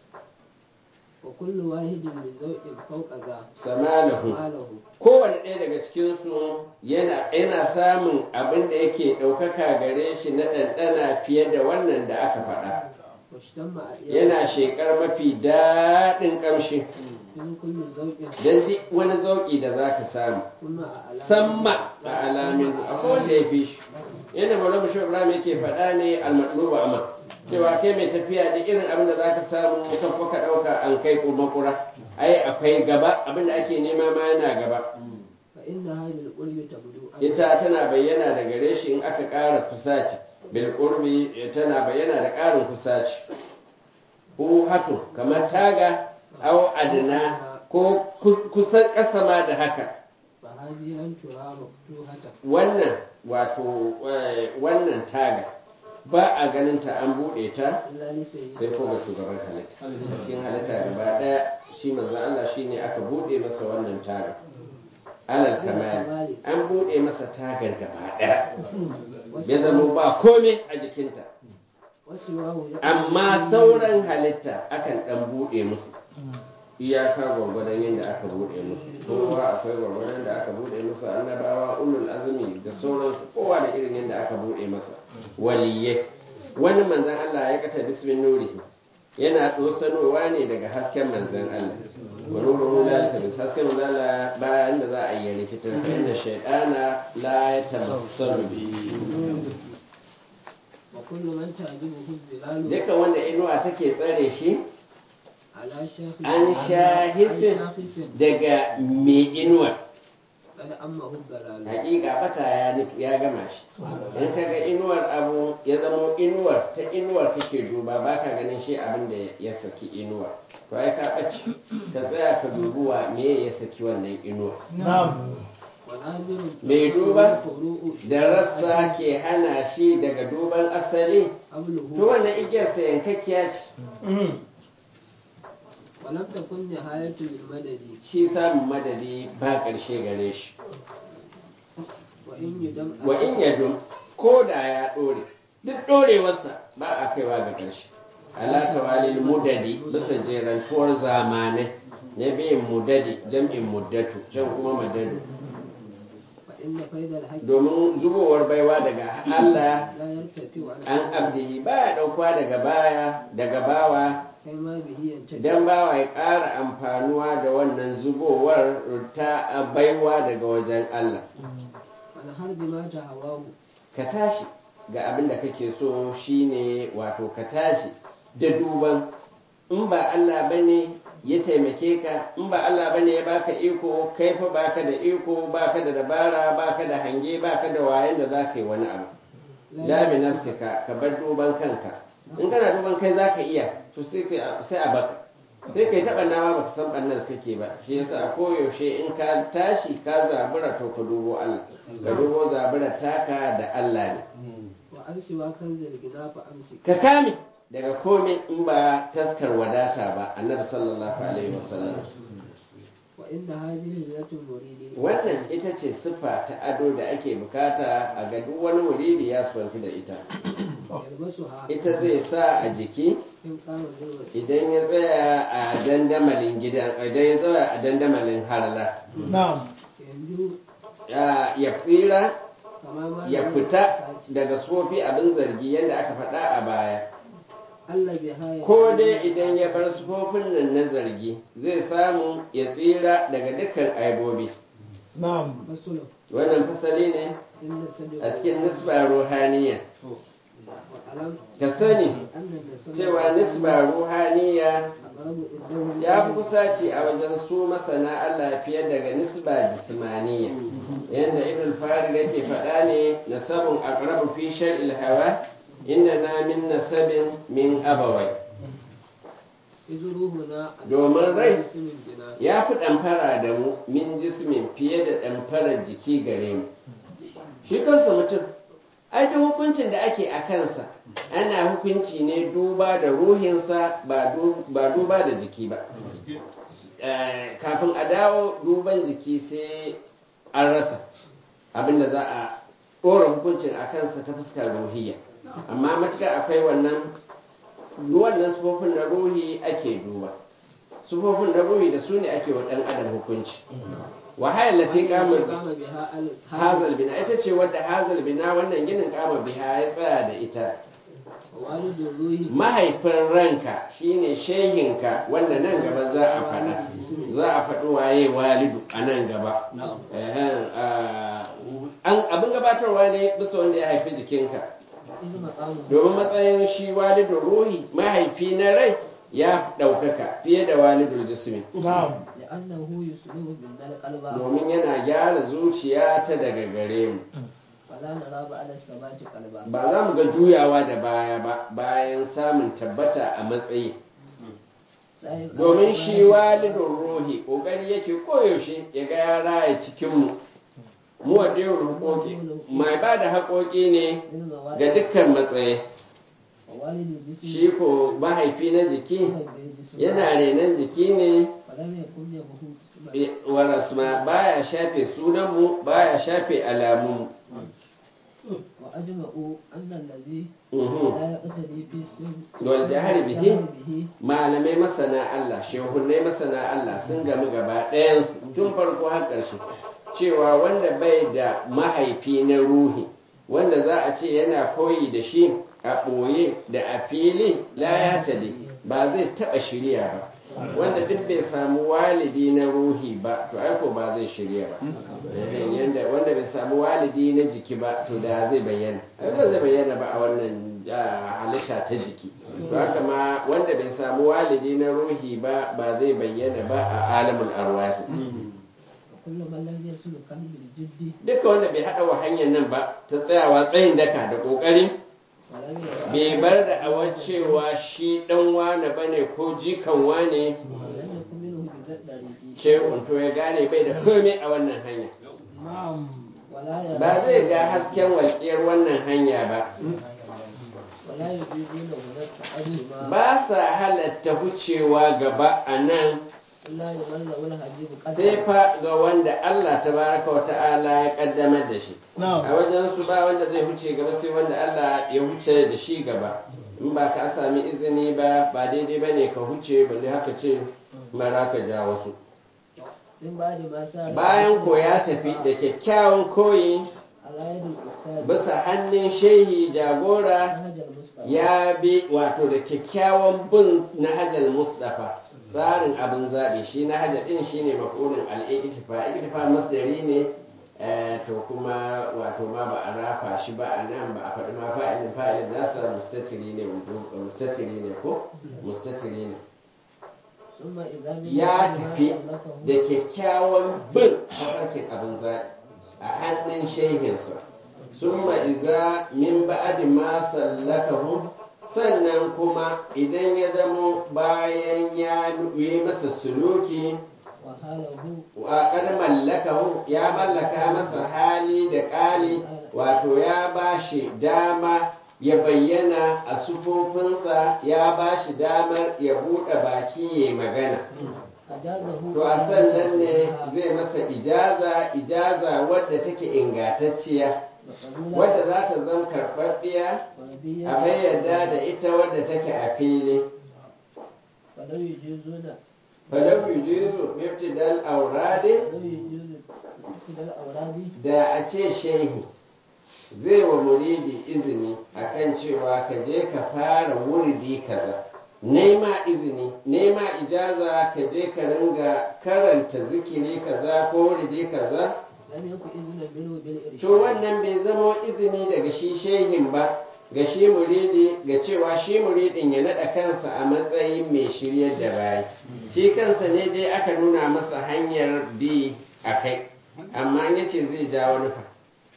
S2: وكل واحد من ذوق فوق ذا
S1: samalahu
S2: ماله
S1: kowane ɗaya daga cikinsu yana yana samun abin da yake ɗaukaka gare shi na ɗanɗana fiye da wannan da aka faɗa
S2: واشتم أئيان
S1: yana shekar mafi daɗin ƙamshi
S2: من كل ذوق
S1: don duk wani zauƙi da za ka samu
S2: ثم أعلى
S1: samma a alamin akwai wanda ya fi shi yadda maulama shi ibrahim yake faɗa ne almatluba amma cewa kai mai tafiya da irin abin da za ka samu kafa ka ɗauka an kai ko makura ai akwai gaba abin da ake nema ma yana gaba
S2: فإنها بالقرب تبدو
S1: ita tana bayyana da gare shi in aka ƙara kusaci bil qurbi tana bayyana da ƙarin kusaci ko hatu kamar taga au adna ko kus- kusan ƙasa ma da haka
S2: فهذه لن ترى مفتوحة
S1: wannan wato eh, wannan taga ba a ganin ta an buɗe ta
S2: إلا لسيد
S1: sai ko ga shugaban halitta cikin halitta gaba ɗaya shi manzo Allah shine aka buɗe masa wannan taga alal kamali an buɗe masa tagar gaba ɗaya ya zama ba komai a jikinta
S2: وسواه يقول
S1: amma sauran halitta akan ɗan buɗe musu iyaka gwargwadon yadda aka buɗe musu kowa akwai gwargwadon da aka buɗe masa annabawa ulul azumi da sauransu kowa da irin yadda aka buɗe masa waliyye wani manzan Allah ya kata bismin nurihi yana tsosanowa ne daga hasken manzan Allah wa nuru la tabis hasken manzan Allah bayan da za a yi rikitar fa inna shaytana la yatamassalu bi
S2: وكل من تعجبه الظلال
S1: duka wanda inuwa take tsare shi
S2: على شاخص
S1: an shahisin
S2: عن شاخص
S1: daga mai inuwa
S2: قد أمه الضلال
S1: hakika bata ya nufi- ya gama shi in ka ga inuwar abu ya zamo inuwar ta inuwar kake duba ba ka ganin shi abin da ya saki inuwar to ai ka ɓace ka tsaya ka dubuwa me ya saki wannan inuwar
S2: وناظر
S1: mai duba
S2: فروء
S1: da rassa ke hana shi daga duban asali to
S2: قبله
S1: wannan igiyarsa yankakkiya ce
S2: ولم تكن نهاية للمدد
S1: shi samun madadi ba ƙarshe gare shi
S2: وإن يدم
S1: wa in yadum ko da ya ɗore duk ɗorewarsa ba a kaiwa ga ƙarshe ala tawalil mudadi bisa jerantuwar zamanai na biyan mudadi jam'in muddatu can kuma madadu
S2: فإن فيض الحق
S1: domin zubowar baiwa daga Allah
S2: لا يرتفع عن
S1: an abdihi baya ɗaukuwa daga baya daga bawa
S2: كما به ينتفع
S1: dan bawa ya ƙara amfanuwa da wannan zubowar ta baiwa daga wajen Allah
S2: فنهر بما تهواه
S1: ka tashi ga abin da kake so shine wato ka tashi da duban in ba Allah bane ya taimake ka in ba Allah bane ya baka iko kai fa baka da iko baka da dabara baka da hange baka da wayan da zaka yi wani abu la bi nafsika ka bar duban kanka in kana duban kai zaka iya to sai kai sai a baka sai kai taɓa nama baka san ɓannar kake ba shi yasa a koyaushe in ka tashi ka zabura to ka dubo Allah ka dubo zabura taka da Allah ne
S2: وعن سوى كنز الغنى فأمسك
S1: ka kame daga komai in ba taskar wadata ba annabi sallallahu alaihi wasallam
S2: وإن هذه هجرة المريد
S1: wannan ita ce siffa ta ado da ake bukata a ga duk wani muridi ya sufanci da ita
S2: يلبسها
S1: ita zai sa a jiki
S2: إن قام بالوسيلة
S1: idan ya tsaya a dandamalin gidan idan ya tsaya a dandamalin harla
S3: Na'am.
S2: ينجو
S1: ya ya tsira
S2: كما ما
S1: ya fita daga sofi abin zargi yadda aka faɗa a baya
S2: Allah bi haya
S1: ko dai idan ya bar sufofin nan na zargi zai samu ya tsira daga dukkan aibobi
S3: Na'am.
S2: masulu
S1: wannan fasali ne
S2: inda sadu
S1: a cikin nisba ruhaniya
S2: wa alam
S1: ka sani
S2: annan da sadu
S1: cewa nisba ruhaniya
S2: aqrabu indahu
S1: ya fi kusaci a wajen su masana Allah fiye daga nisba jismaniya yadda ibn farid yake faɗa ne nasabun aqrabu fi shar'il hawa inna na min nasabin min abawai
S2: izruhuna
S1: Domin rai.
S2: ismin bina
S1: ya fi ɗamfara da mu min jismin fiye da ɗamfarar jiki gare mu shi kansa mutum ai duk hukuncin da ake a kansa ana hukunci ne duba da ruhinsa ba du- ba duba da jiki ba Eh, kafin a dawo duban jiki sai an rasa abinda za a ɗora hukuncin a kansa ta fuskar ruhiyya amma matuƙar akwai wannan wannan sufofin na ruhi ake duba sufofin na ruhi da su ne ake wa ɗan adam hukunci wahayar lati kamar
S2: kama biha al
S1: hazal bina ita ce wadda hazal bina wannan ginin kama biha ya tsaya da ita
S2: walidul ruhi
S1: mahaifin ranka shine shehinka wanda nan gaba za a faɗa za a faɗi waye walidu a nan gaba Ehen, ah, an abin gabatarwa ne bisa wanda ya haifi jikinka
S2: iz maqamu
S1: domin matsayin shi walidun ruhi mahaifi na rai ya ɗaukaka fiye da walidul jismi
S2: li'annahu yusluhu min al-qalba
S1: domin yana gyara zuciya ta daga gare mu
S2: fala nara ba'da sabati qalba
S1: ba za mu ga juyawa da baya ba bayan samun tabbata a matsayi
S2: Sahib
S1: domin shi walidun ruhi ƙoƙari yake koyaushe ya ga ya raya cikinmu mu wadda yau hukoki mai ba da haƙoƙi ne
S2: min mawadi
S1: ga dukkan matsayi
S2: walidul jismi
S1: shi ko mahaifi na jiki yana renon jiki ne
S2: falam yakun yahu isma
S1: warasma baya shafe sunanmu baya shafe alamunmu
S2: wa ajma'u anna allazi
S1: Mhm.
S2: la yaqtadi fi sirri
S1: Wal jahri bihi?
S2: bihi
S1: malamai masana Allah shehunai masana Allah sun gamu gaba ɗayan tun farko har ƙarshe cewa wanda bai da mahaifi na ruhi wanda za a ce yana koyi da shi a ɓoye da a fili la ya tadi ba zai taɓa shirya ba wanda duk bai samu walidi na ruhi ba to aiko ba zai shirya ba Eh, yanda wanda bai samu walidi na jiki ba to da zai bayyana ai ba zai bayyana ba a wannan ah, halitta ta jiki to haka ma wanda bai samu walidi na ruhi ba ba zai bayyana ba a alamul arwahi
S2: kullu man lam yaslu qalbil jiddi
S1: duka wanda bai haɗa wa hanyar nan ba ta tsayawa tsayin daka da ƙoƙari
S2: walam yara
S1: bai bar da awar cewa shi ɗan wane bane ko jikan wane
S2: walam yakun minhu bi zaddariqi
S1: shehun to ya gane bai da komai a wannan hanya
S2: wala yara
S1: ba zai ga hasken walƙiyar wannan hanya ba
S2: wala yujiduna hudat ta'azzuma
S1: ba sa halatta wucewa gaba a nan
S2: illa liman lahu al-hadith
S1: sai fa ga wanda Allah tabaraka wa ta'ala ya kaddamar da shi a wajen su ba wanda zai huce gaba sai wanda Allah ya huce da shi gaba in ba ka sami izini ba ba daidai bane ka huce balle haka ce mara ka ja wasu
S2: min ba'di ma sa
S1: bayan ko ya tafi da kyakkyawan koyi
S2: ala yadul ustad
S1: bisa hannun shehi jagora
S2: nahjal mustafa
S1: ya bi wato da kyakkyawan bin na hajjal mustafa tsarin abin zaɓi shi na hajjal ɗin shi ne maƙulin al'ikitifa ikitifa masdari ne eh, to kuma wato ma ba a rafa shi ba a nan ba a faɗi ma fa'ilin fa'ilin nasa mustatiri ne wudu- mustatiri ne ko mustatiri ne
S2: summa idza min
S1: ya
S2: ba'di ma
S1: tafi
S2: sallakahu
S1: da kyakkyawan bin tafarkin abin zaɓi a hannun shehinsa summa iza min ba'adi ma sallakahu sannan kuma idan ya zamo bayan ya yi masa suluki
S2: wa halahu
S1: wa kad mallakahu ya mallaka masa hali da ƙali wato ya bashi dama ya bayyana a sufofinsa ya bashi damar ya buɗe baki ya magana
S2: ajazahu
S1: to a sannan ne zai masa ijaza ijaza wadda take ingantacciya wadda za ta zama karɓaɓɓiya a bayyada da ita wadda take a fili
S2: falau yujizuna
S1: falau yujizu miftidal aurade
S2: falau yujizu kidal awradi
S1: da a ce shehi zai wa muridi izini akan cewa ka je ka fara wuridi kaza nema izini nema ijaza ka je ka ringa karanta zikiri kaza ko wuridi kaza
S2: lam yakun izna minhu bil irshad
S1: to wannan bai zama izini daga shi shehin ba ga shi muridi ga cewa shi muridin ya naɗa kansa a matsayin mai shiryar da bayi shi kansa ne dai aka nuna masa hanyar bi a kai amma ya ce zai ja wani fa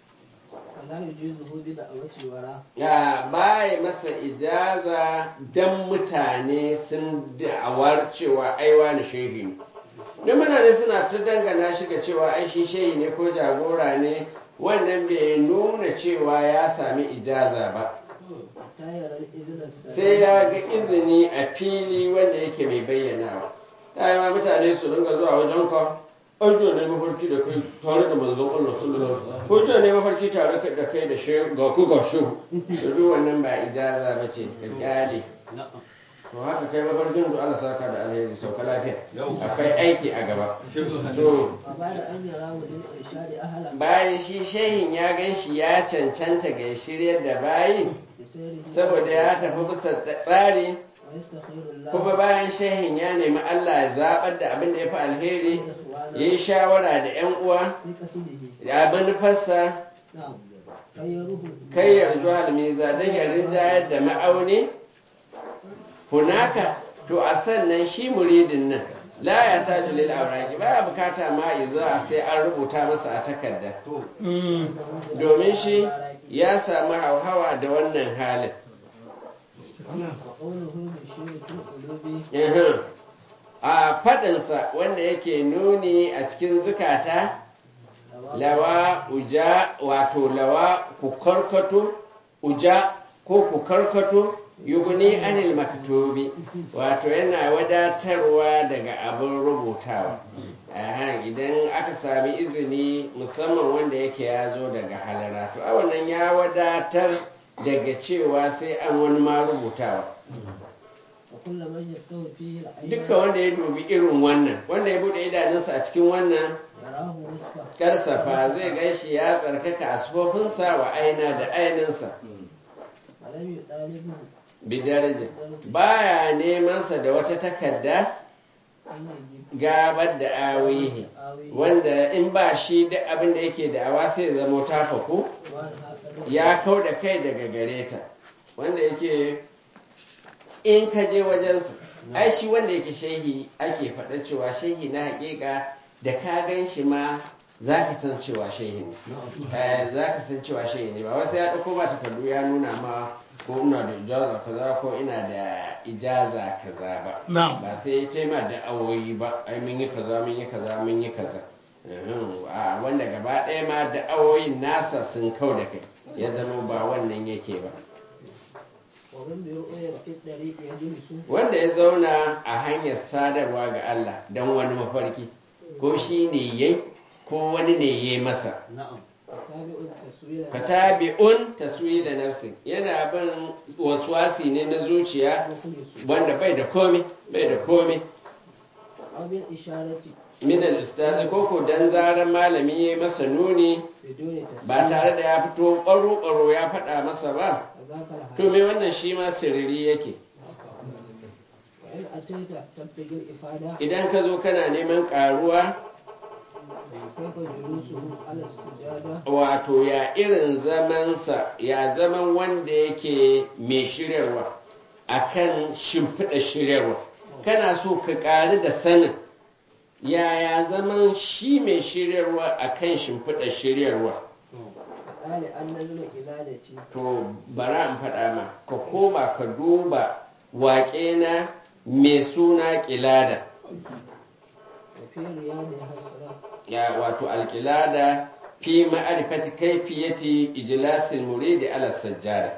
S2: wala yujizuhu bi da'awati wara
S1: ya baya masa ijaza dan mutane sun da'awar cewa aiwa na shehi ne don mutane suna ta dangana shi ga cewa ai shi shehi ne ko jagora ne wannan bai nuna cewa ya sami ijaza ba
S2: tayar al-izna
S1: sai ya ga izini a fili wanda yake mai bayyanawa ta ma mutane su ringa zuwa wajen ka an jiya ne mafarki da kai tare da manzon Allah sallallahu alaihi wasallam ko jiya ne mafarki tare da kai da shehu ga ku ga shehu da duk wannan ba ijaza ba ce ka kyale to haka kai mafarkin da Allah saka da alheri sauka lafiya akwai aiki a gaba to
S2: وبعد أن يراه للإرشاد أهلا
S1: bayan shi shehin ya gan shi ya cancanta ga shiryar da bayi
S2: بسيره
S1: saboda ya tafi bisa tsari
S2: ويستخير الله
S1: kuma bayan shehin ya nemi Allah ya zaɓar da abin da ya fi alheri ya yi shawara da 'yan uwa
S2: في قصده
S1: ya manufarsa
S2: نعم خيره
S1: kai yarju halmiza don ya rinjayar da ma'auni hunaka to a sannan shi muridin nan la ya ta julil auraki baya bukata ma iza sai an rubuta masa a takarda domin shi ya samu hauhawa da wannan halin
S2: وقوله بالشيء في القلوب
S1: Uhum. a faɗinsa wanda yake nuni a cikin zukata lawa uja wato lawa ku karkato uja ko ku karkato yuguni anil maktubi wato yana wadatarwa daga abin rubutawa Aha, idan aka sami izini musamman wanda yake ya zo daga halara to a wannan ya wadatar daga cewa sai an wani ma rubutawa
S2: وكل من يستوي فيه العين
S1: dukkan wanda ya dubi irin wannan wanda ya bude idanunsa a cikin wannan
S2: يراه وصفا
S1: karsafa zai ganshi ya tsarkaka asfofinsa wa aina da aininsa
S2: ولم يطالبه
S1: bidaraja baya nemansa da wata takarda
S2: أن يجيب
S1: gabar da awihi
S2: آوي
S1: wanda in ba shi duk abin da yake da awa sai zama tafaku
S2: وأنها قد
S1: ya kau da kai daga gare ta wanda yake in ka je wajensa ai shi wanda yake shehi ake faɗa cewa shehi na haƙiƙa da ka gan shi ma za ka san cewa shehi ne Eh, za ka san cewa shehi ne ba wasu ya ɗauko ba takardu ya nuna ma ko ina da ijaza kaza ko ina da ijaza kaza ba
S3: Na'am.
S1: ba sai ya taima da awoyi ba ai mun yi kaza mun yi kaza mun yi kaza Uhum, a wanda gaba ɗaya ma da awoyin nasa sun kau da kai ya zama ba wannan yake ba
S2: ومن برؤية في الطريق يجلس
S1: wanda ya zauna a hanyar sadarwa ga Allah don wani mafarki ko shi ne yayi ko wani ne yayi masa
S2: نعم وتابع التسوير
S1: fatabi'un taswida nafsi yana bin waswasi ne na zuciya
S2: مخلص
S1: wanda bai da komai bai da komai
S2: أو بالإشارة
S1: min al-ustaz ko ko dan zaran malami yayi masa nuni
S2: بدون تسوير
S1: ba tare da ya fito ƙwaro ƙwaro ya faɗa masa ba
S2: فذاك
S1: to
S2: الحال
S1: me wannan shi ma sirri yake
S2: وإن أتيت تبتغي الإفادة
S1: idan ka zo kana neman ƙaruwa
S2: كيف جلوسه على السجادة
S1: wato ya irin zamansa ya zaman wanda yake mai shiryarwa akan shimfiɗa shiryarwa kana so ka ƙari da sanin yaya zaman shi mai shiryarwa akan shimfiɗa shiryarwa
S2: فقال أن نزل إلادتي
S1: to bara in faɗa ma ka koma ka duba waƙe na mai suna ƙilada
S2: وفي رياضها الصلاة
S1: ya wato alƙilada fi ma'arifati kaifiyati ijlasil muridi ala sajjada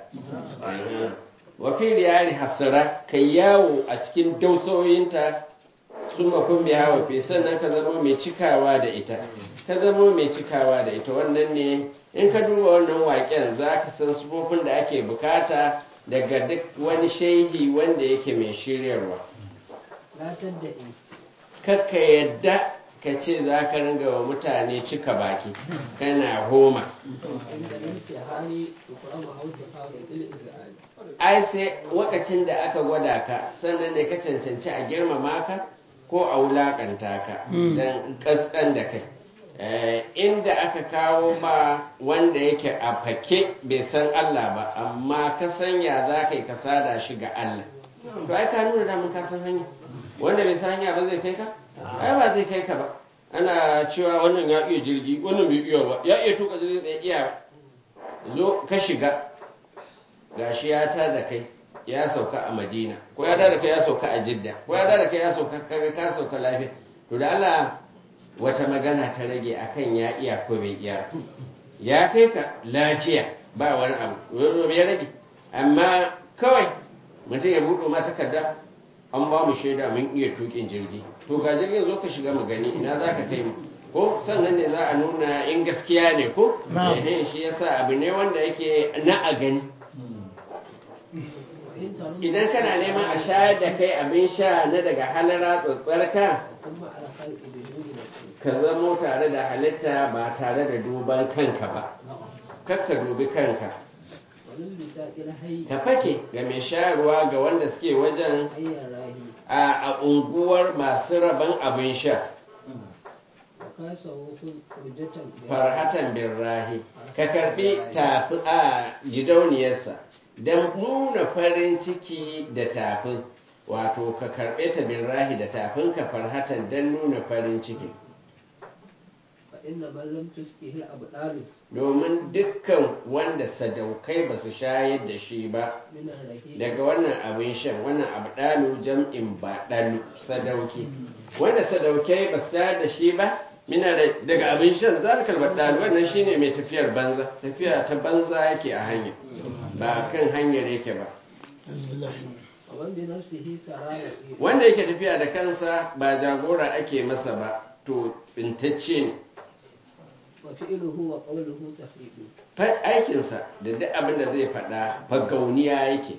S1: wa fi riyari hasara kai yawo a cikin dausoyinta sun makon biya wa fi sannan ka zama mai cikawa da ita ka zama mai cikawa da ita wannan ne in ka duba wannan waƙen za ka san sufofin da ake bukata daga duk wani shehi wanda yake mai shiryarwa
S2: لا تدعي
S1: kakka yadda ka ce za ka ringa wa mutane cika baki kana homa
S2: عند الامتحان تقام أو تحاول الإزعاج
S1: ai sai lokacin da aka gwada ka sannan ne ka cancanci a girmama ka ko a wulakanta ka don kaskan da kai Eh, inda aka kawo ma wanda yake a fake bai san Allah ba amma ka sanya za ka yi ka sada shi ga Allah to ai ka nuna damun ka san hanya wanda bai san hanya ba zai kai ka ai ba zai kai ka ba ana cewa wannan ya iya jirgi wannan bai iya ba ya iya tuka jirgi bai iya ba zo ka shiga gashi ya ta da kai ya sauka a madina ko ya da kai ya sauka a jidda ko ya da kai ya sauka kaga ka sauka lafiya to da Allah wata magana ta rage akan ya iya ko bai iya ya kai ka lafiya ba wani abu wani ya rage amma kawai mutum ya buɗe ma takarda an ba mu shaida mun iya tukin jirgi to ga jirgin zo ka shiga mu gani ina za ka kai mu ko sannan ne za a nuna in gaskiya ne ko
S3: Na'am.
S1: Ehe, shi yasa abu ne wanda yake na a gani
S2: وإن ترم
S1: idan kana neman a shayar da kai abin sha na daga halara tsotsarka
S2: وكن مع الخلق بدون نفس
S1: ka zamo tare da halitta ba tare da duban kanka ba kakka dubi kanka
S2: وللبساط الحي
S1: ka fake ga mai shayarwa ga wanda suke wajen
S2: حي الراهي
S1: a a unguwar masu rabon abin sha
S2: وكاسه فرجة
S1: farhatan birrahi ka karbi tafi a gidauniyarsa don nuna farin ciki da tafin wato ka karbe ta birrahi da tafin ka farhatan don nuna farin ciki
S2: فإن من لم تسقه الأبدال
S1: domin dukkan wanda sadaukai ba su shayar da shi ba
S2: من الرهيب
S1: daga wannan abin shan wannan abdalu jam'in baɗalu sadauki wanda sadaukai ba su shayar da shi ba mina da- daga abin shan zalikal baɗalu wannan shine mai tafiyar banza tafiya ta banza yake a hanya ba kan hanyar yake ba
S2: ومن بنفسه سرى
S1: wanda yake tafiya da kansa ba jagora ake masa ba to tsintacce ne
S2: وفعله وقوله تفريق
S1: Fa- aikinsa da duk abin da zai faɗa fagauniya yake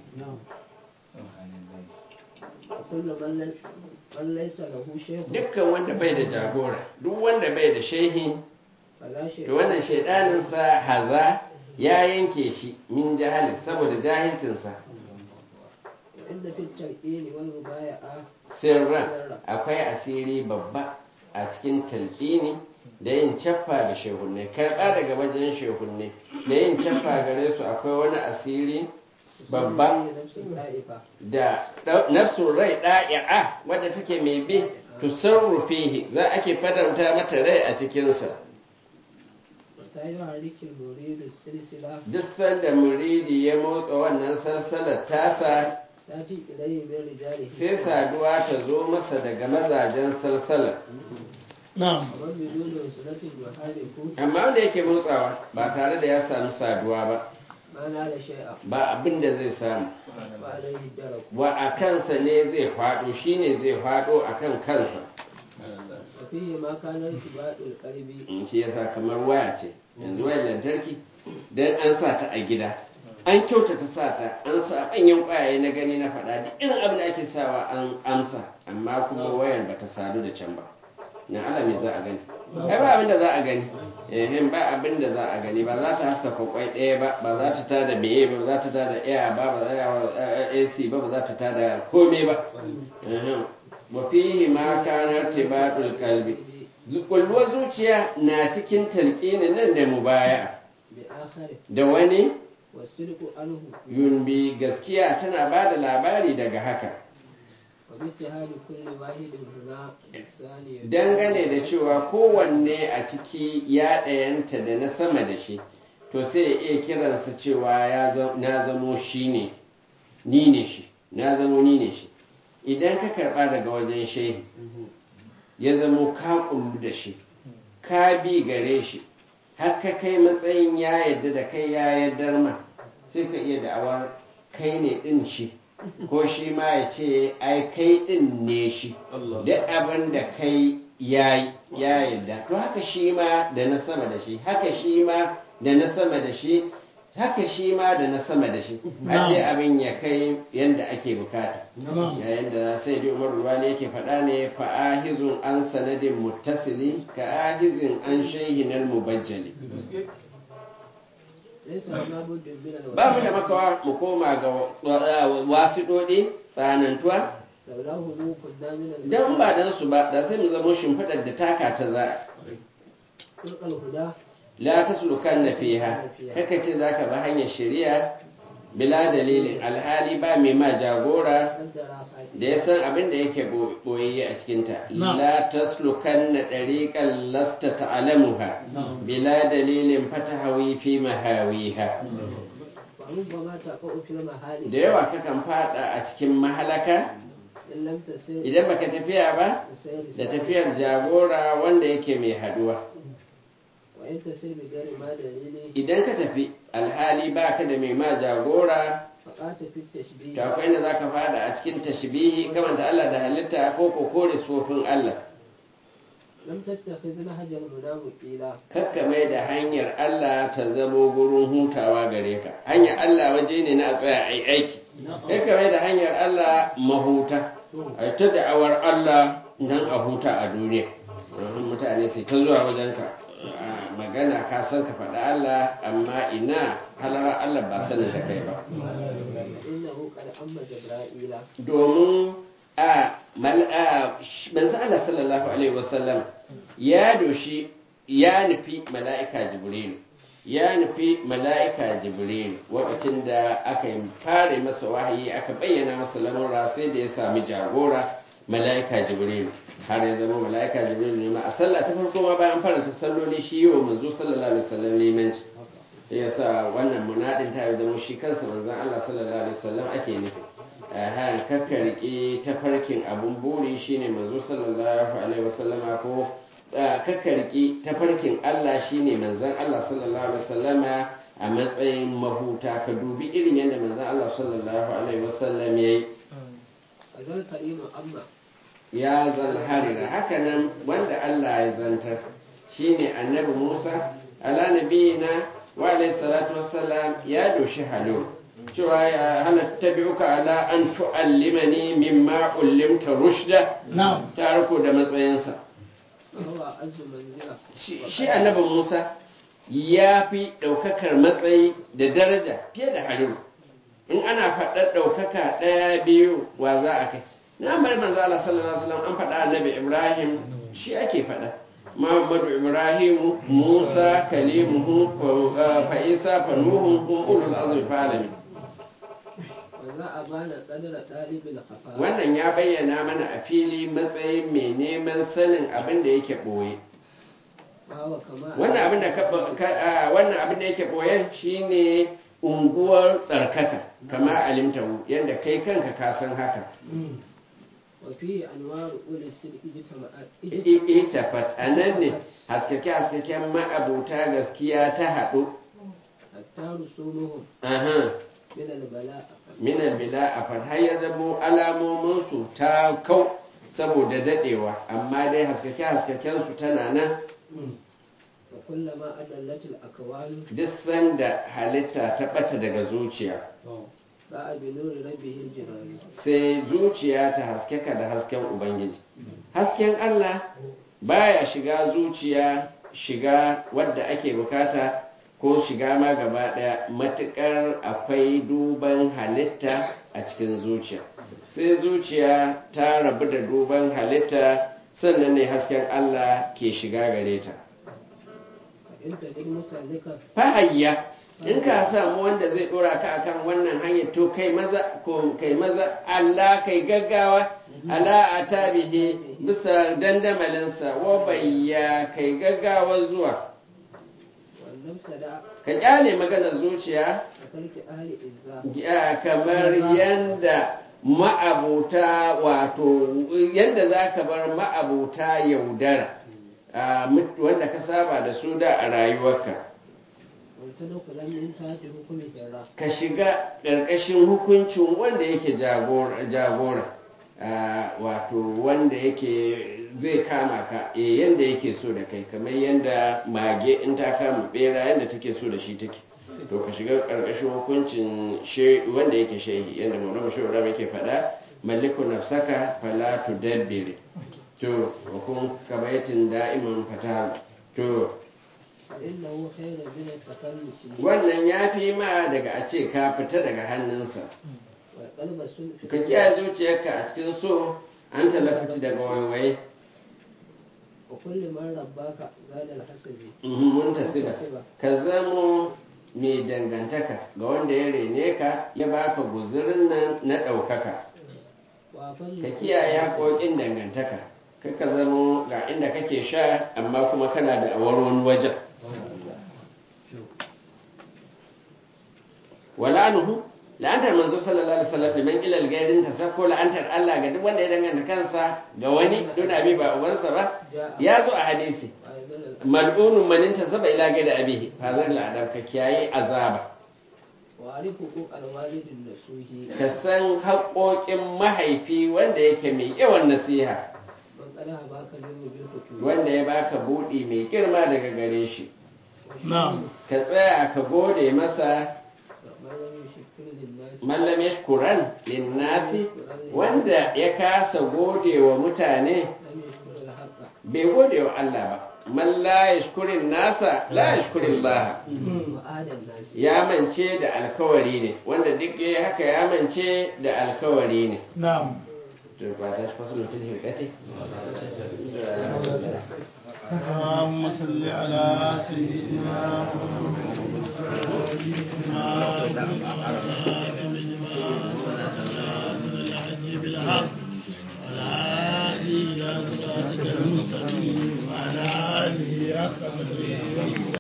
S2: وكل من لم من ليس له شيخ
S1: dukkan wanda bai da jagora duk wanda bai da shehi
S2: فلا شيء
S1: to wannan shaidaninsa haza ya yanke shi min jahali saboda jahilcinsa
S2: وإن في التلقين والمبايعة
S1: sirran akwai asiri babba a cikin talqini da yin caffa da shehunne karɓa daga wajen shehunne da yin caffa gare su akwai wani asiri babba
S2: نفس الطائفة
S1: da ɗau- nafsun rai ɗa'i'a wadda take mai bi tusarrufihi za ake fadanta mata rai a cikinsa
S2: وتا يحرك المريد السلسلة
S1: duk sanda muridi ya motsa wannan salsalar tasa
S2: تأتي إليه من رجاله
S1: sai saduwa ta zo masa daga mazajen salsalar
S3: na'am
S2: ومن بدون وصلة يحرك
S1: amma wanda yake motsawa ba tare da ya sami saduwa ba
S2: ما نال شيئا
S1: ba abin da zai samu
S2: وعليه الدرك
S1: wa a kansa ne zai faɗo shine zai faɗo a kan kansa
S2: وفيه ما كان ارتباط القلب
S1: in shi yasa kamar waya ce yanzu wayar lantarki dan an sa ta a gida an kyautata sa ta an sa manyan kwayaye na gani na faɗa duk irin abin da ake sawa an amsa amma kuma wayar bata sadu da can ba na ala me za a gani ai ba abin da za a gani ehem ba abin da za a gani ba za ta haskaka kwai ɗaya ba ba za ta tada meye ba ba za ta tada air ba ba za ta AC ba ba za ta tada komai ba ehem wa fihi ma kana tibadul qalbi kulluwar zuciya na cikin talqinin nan da mubaya
S2: بآخره
S1: da wani
S2: والصدق عنه
S1: yunbi gaskiya tana ba da labari daga haka
S2: وباتهاد كل واحد هنا الثاني
S1: dangane da cewa kowanne a ciki ya ɗayanta da na sama da shi to sai ya iya kiransa cewa ya zam- na zamo shi ne ni ne shi na zamo ni ne shi idan ka karɓa daga wajen shehi ya zamo ka kullu da shi ka bi gare shi har ka kai matsayin ya yarda da kai ya yardar ma sai ka iya da'awar kai ne ɗin shi ko shi ma ya ce ai kai ɗin ne shi duk abin da kai ya ya yarda to haka shi ma da na sama da shi haka shi ma da na sama da shi haka shi ma da na sama da shi har dai abin ya kai yanda ake bukata
S3: na'am
S1: yayin da sai dai umar ruwani yake faɗa ne fa'ahizun an sanadin muttasili ka ahizin an shaihinar mubajjali
S2: ليس هنا بد من الوحي
S1: ba mu da makawa mu koma ga wasiɗoɗi tsanantuwa
S2: لولاه مو كنا من
S1: don ba dan su ba da sai mu zama shimfiɗar da taka ta za
S2: خلق الهدى
S1: la ta sulukan na fiha kaka ce za ka ba hanyar shari'a bila dalilin alhali ba mai ma jagora
S2: قدر خاتم
S1: da ya san abin da yake boyayye a cikinta
S3: Na.
S1: la taslukan na ɗariƙan lasta ta'alamuha bila dalilin fatahawi fi mahawiha
S2: وربما تقع في المحال
S1: da yawa kakan fada a cikin mahalaka
S2: إن لم تسر
S1: idan baka tafiya ba
S2: بسير
S1: da
S2: سابق.
S1: tafiyar jagora wanda yake mai haduwa
S2: وإن تسر بغير ما دليل
S1: idan ka tafi alhali baka da mai ma jagora
S2: فقات في التشبيه
S1: to akwai inda zaka fada a cikin tashbihi kamanta Allah da halitta ko ko kore sufofin Allah
S2: لم تتخذ نهج المنام قيلا
S1: kakka mai da hanyar Allah ta zamo gurin hutawa gare ka hanyar Allah waje ne na a tsaya ai aiki kai ka mai da hanyar Allah mahuta a ta da'awar Allah don a huta a duniya domin mutane sai ta zuwa wajenka a magana ka san ka faɗa Allah amma ina halara Allah ba sanin da kai ba
S2: innahu qad amma jibra'ila
S1: domin a mal- a sh- manzo Allah sallallahu alaihi wasallam ya doshi ya nufi mala'ika jibril ya nufi mala'ika jibril lokacin da aka yi fara masa wahayi aka bayyana masa lamura sai da ya sami jagora mala'ika jibril har ya zama mala'ika jibril ne ma a sallah ta farko ma bayan faranta salloli shi yi wa manzo sallallahu alaihi wasallam limanci ya sa wannan munadin ta yi zama shi kansa manzon Allah sallallahu alaihi wasallam ake nufi aha kakka riƙe tafarkin abun buri shine manzo sallallahu alaihi wasallama ko ah, kakka riƙe tafarkin Allah shine manzon Allah sallallahu alaihi wasallama a matsayin mahuta ka dubi irin yadda manzon Allah sallallahu alaihi wasallam yayi
S2: azal karimu amma
S1: ya zalharira hakanan wanda Allah ya zantar shine annabi Musa ala nabiyina wa alayhi salatu wassalam ya doshi halo cewa ya hana tabi'uka ala an tu'allimani mimma ullimta rushda
S3: na'am
S1: ta riko da matsayinsa
S2: huwa azzu manzila
S1: shi shi annabi Musa ya fi ɗaukakar matsayi da daraja fiye da halilu in ana faɗar ɗaukaka ɗaya biyu wa za a kai na bari manzo Allah sallallahu alaihi wasallam an faɗa annabi Ibrahim shi ake faɗa Muhammadu Ibrahim Musa kalimuhu fa fa Isa fa Nuhu hum ulul azmi fa alamin
S2: wa za a bana qadara dalibil khafa
S1: wannan ya bayyana mana a fili matsayin mai neman sanin abin da yake ɓoye
S2: wa kama
S1: wannan abin da ka- ka- a, wannan abin da yake boyen shine unguwar tsarkaka kama alimtahu yadda kai kanka ka san haka
S2: wa fi anwaru ul sidqi jitama'at
S1: ita fat anan ne haskake haskaken ma'abuta gaskiya ta haɗu
S2: hatta rusumuhum
S1: aha
S2: min al bala'a
S1: minal bila a har ya zamo alamominsu ta kau saboda dadewa amma dai haskake haskaken su tana nan
S2: wa kullama adallat al akwan
S1: duk sanda halitta ta bata daga zuciya
S2: ba'a bi nuri rabbihil jinani
S1: sai zuciya ta haskaka da hasken ubangiji hasken Allah baya shiga zuciya shiga wadda ake bukata ko shiga ma gaba daya matukar akwai duban halitta a cikin zuciya sai zuciya ta rabu da duban halitta sannan ne hasken Allah ke shiga gare ta
S2: fa in tajid musallika
S1: fahayya in ka samu wanda zai dora ka akan wannan hanyar to kai maza ko kai maza Allah kai gaggawa ala atabihi bisa dandamalinsa wa bayya kai gaggawa zuwa
S2: wannan sada
S1: ka kyale maganar zuciya
S2: a karki ahli izza
S1: ya kamar yanda ma'abuta wato yanda za ka bar ma'abuta yaudara a mut- wanda ka saba da su da a rayuwarka
S2: wa tadkhulan min tahti hukmi hirra
S1: ka shiga ƙarƙashin hukuncin wanda yake jagora jagora ah, wato wanda yake zai kama ka eh yanda yake so da kai kamar yanda mage in ta kama bera yanda take so da shi take to ka shiga ƙarƙashin hukuncin she- wanda yake shehi yanda maulama shehu da yake faɗa maliku nafsaka fala tudabbir to wa kun kabaitin da'iman fata to
S2: fa innahu khayrun min at-takhallusi
S1: wannan ya fi ma daga a ce ka fita daga hannunsa
S2: wa qalba sulfi
S1: ka kiyaye zuciyarka a cikin so an talafati daga waiwaye
S2: wa kulli man rabbaka zada al-hasabi
S1: mun tasiba ka zamo mai dangantaka ga wanda ya rene ka ya baka guzurin nan na ɗaukaka
S2: wa fannu
S1: ka kiyaye haƙoƙin dangantaka kar ka zamo ga inda kake sha amma kuma kana da awar wani wajen wala'anuhu la'antar manzo sallallahu alaihi wasallam liman ilal gairin ta sako la'antar Allah ga duk wanda ya danganta kansa ga wani don abi ba ubansa ba ya zo a hadisi
S2: wa yadhal
S1: mal'unun manin ta saba ila gaida abihi fazar la'adar ka kiyaye azaba
S2: wa arifu al-walidin nasuhi
S1: ka san haƙoƙin mahaifi wanda yake mai yawan nasiha
S2: man qala baka limu bil futu
S1: wanda ya baka buɗi mai girma daga gare shi
S3: na'am
S1: ka tsaya ka gode masa
S2: man lam yushkir lin nas
S1: mallam yashkuran linnasi wanda ya kasa gode wa mutane
S2: lam yashkur al-haqqa
S1: bai gode wa Allah ba man la yashkurin nasa la yashkurin Allah
S2: wa adan nasi
S1: ya mance da alkawari ne wanda duk ya haka ya mance da alkawari ne
S3: نعم
S1: to ba ta fasalin fil hirqati
S3: اللهم صل على سيدنا محمد بالحق وعلى آله إلى صراطك المستقيم وعلى آله حق قدره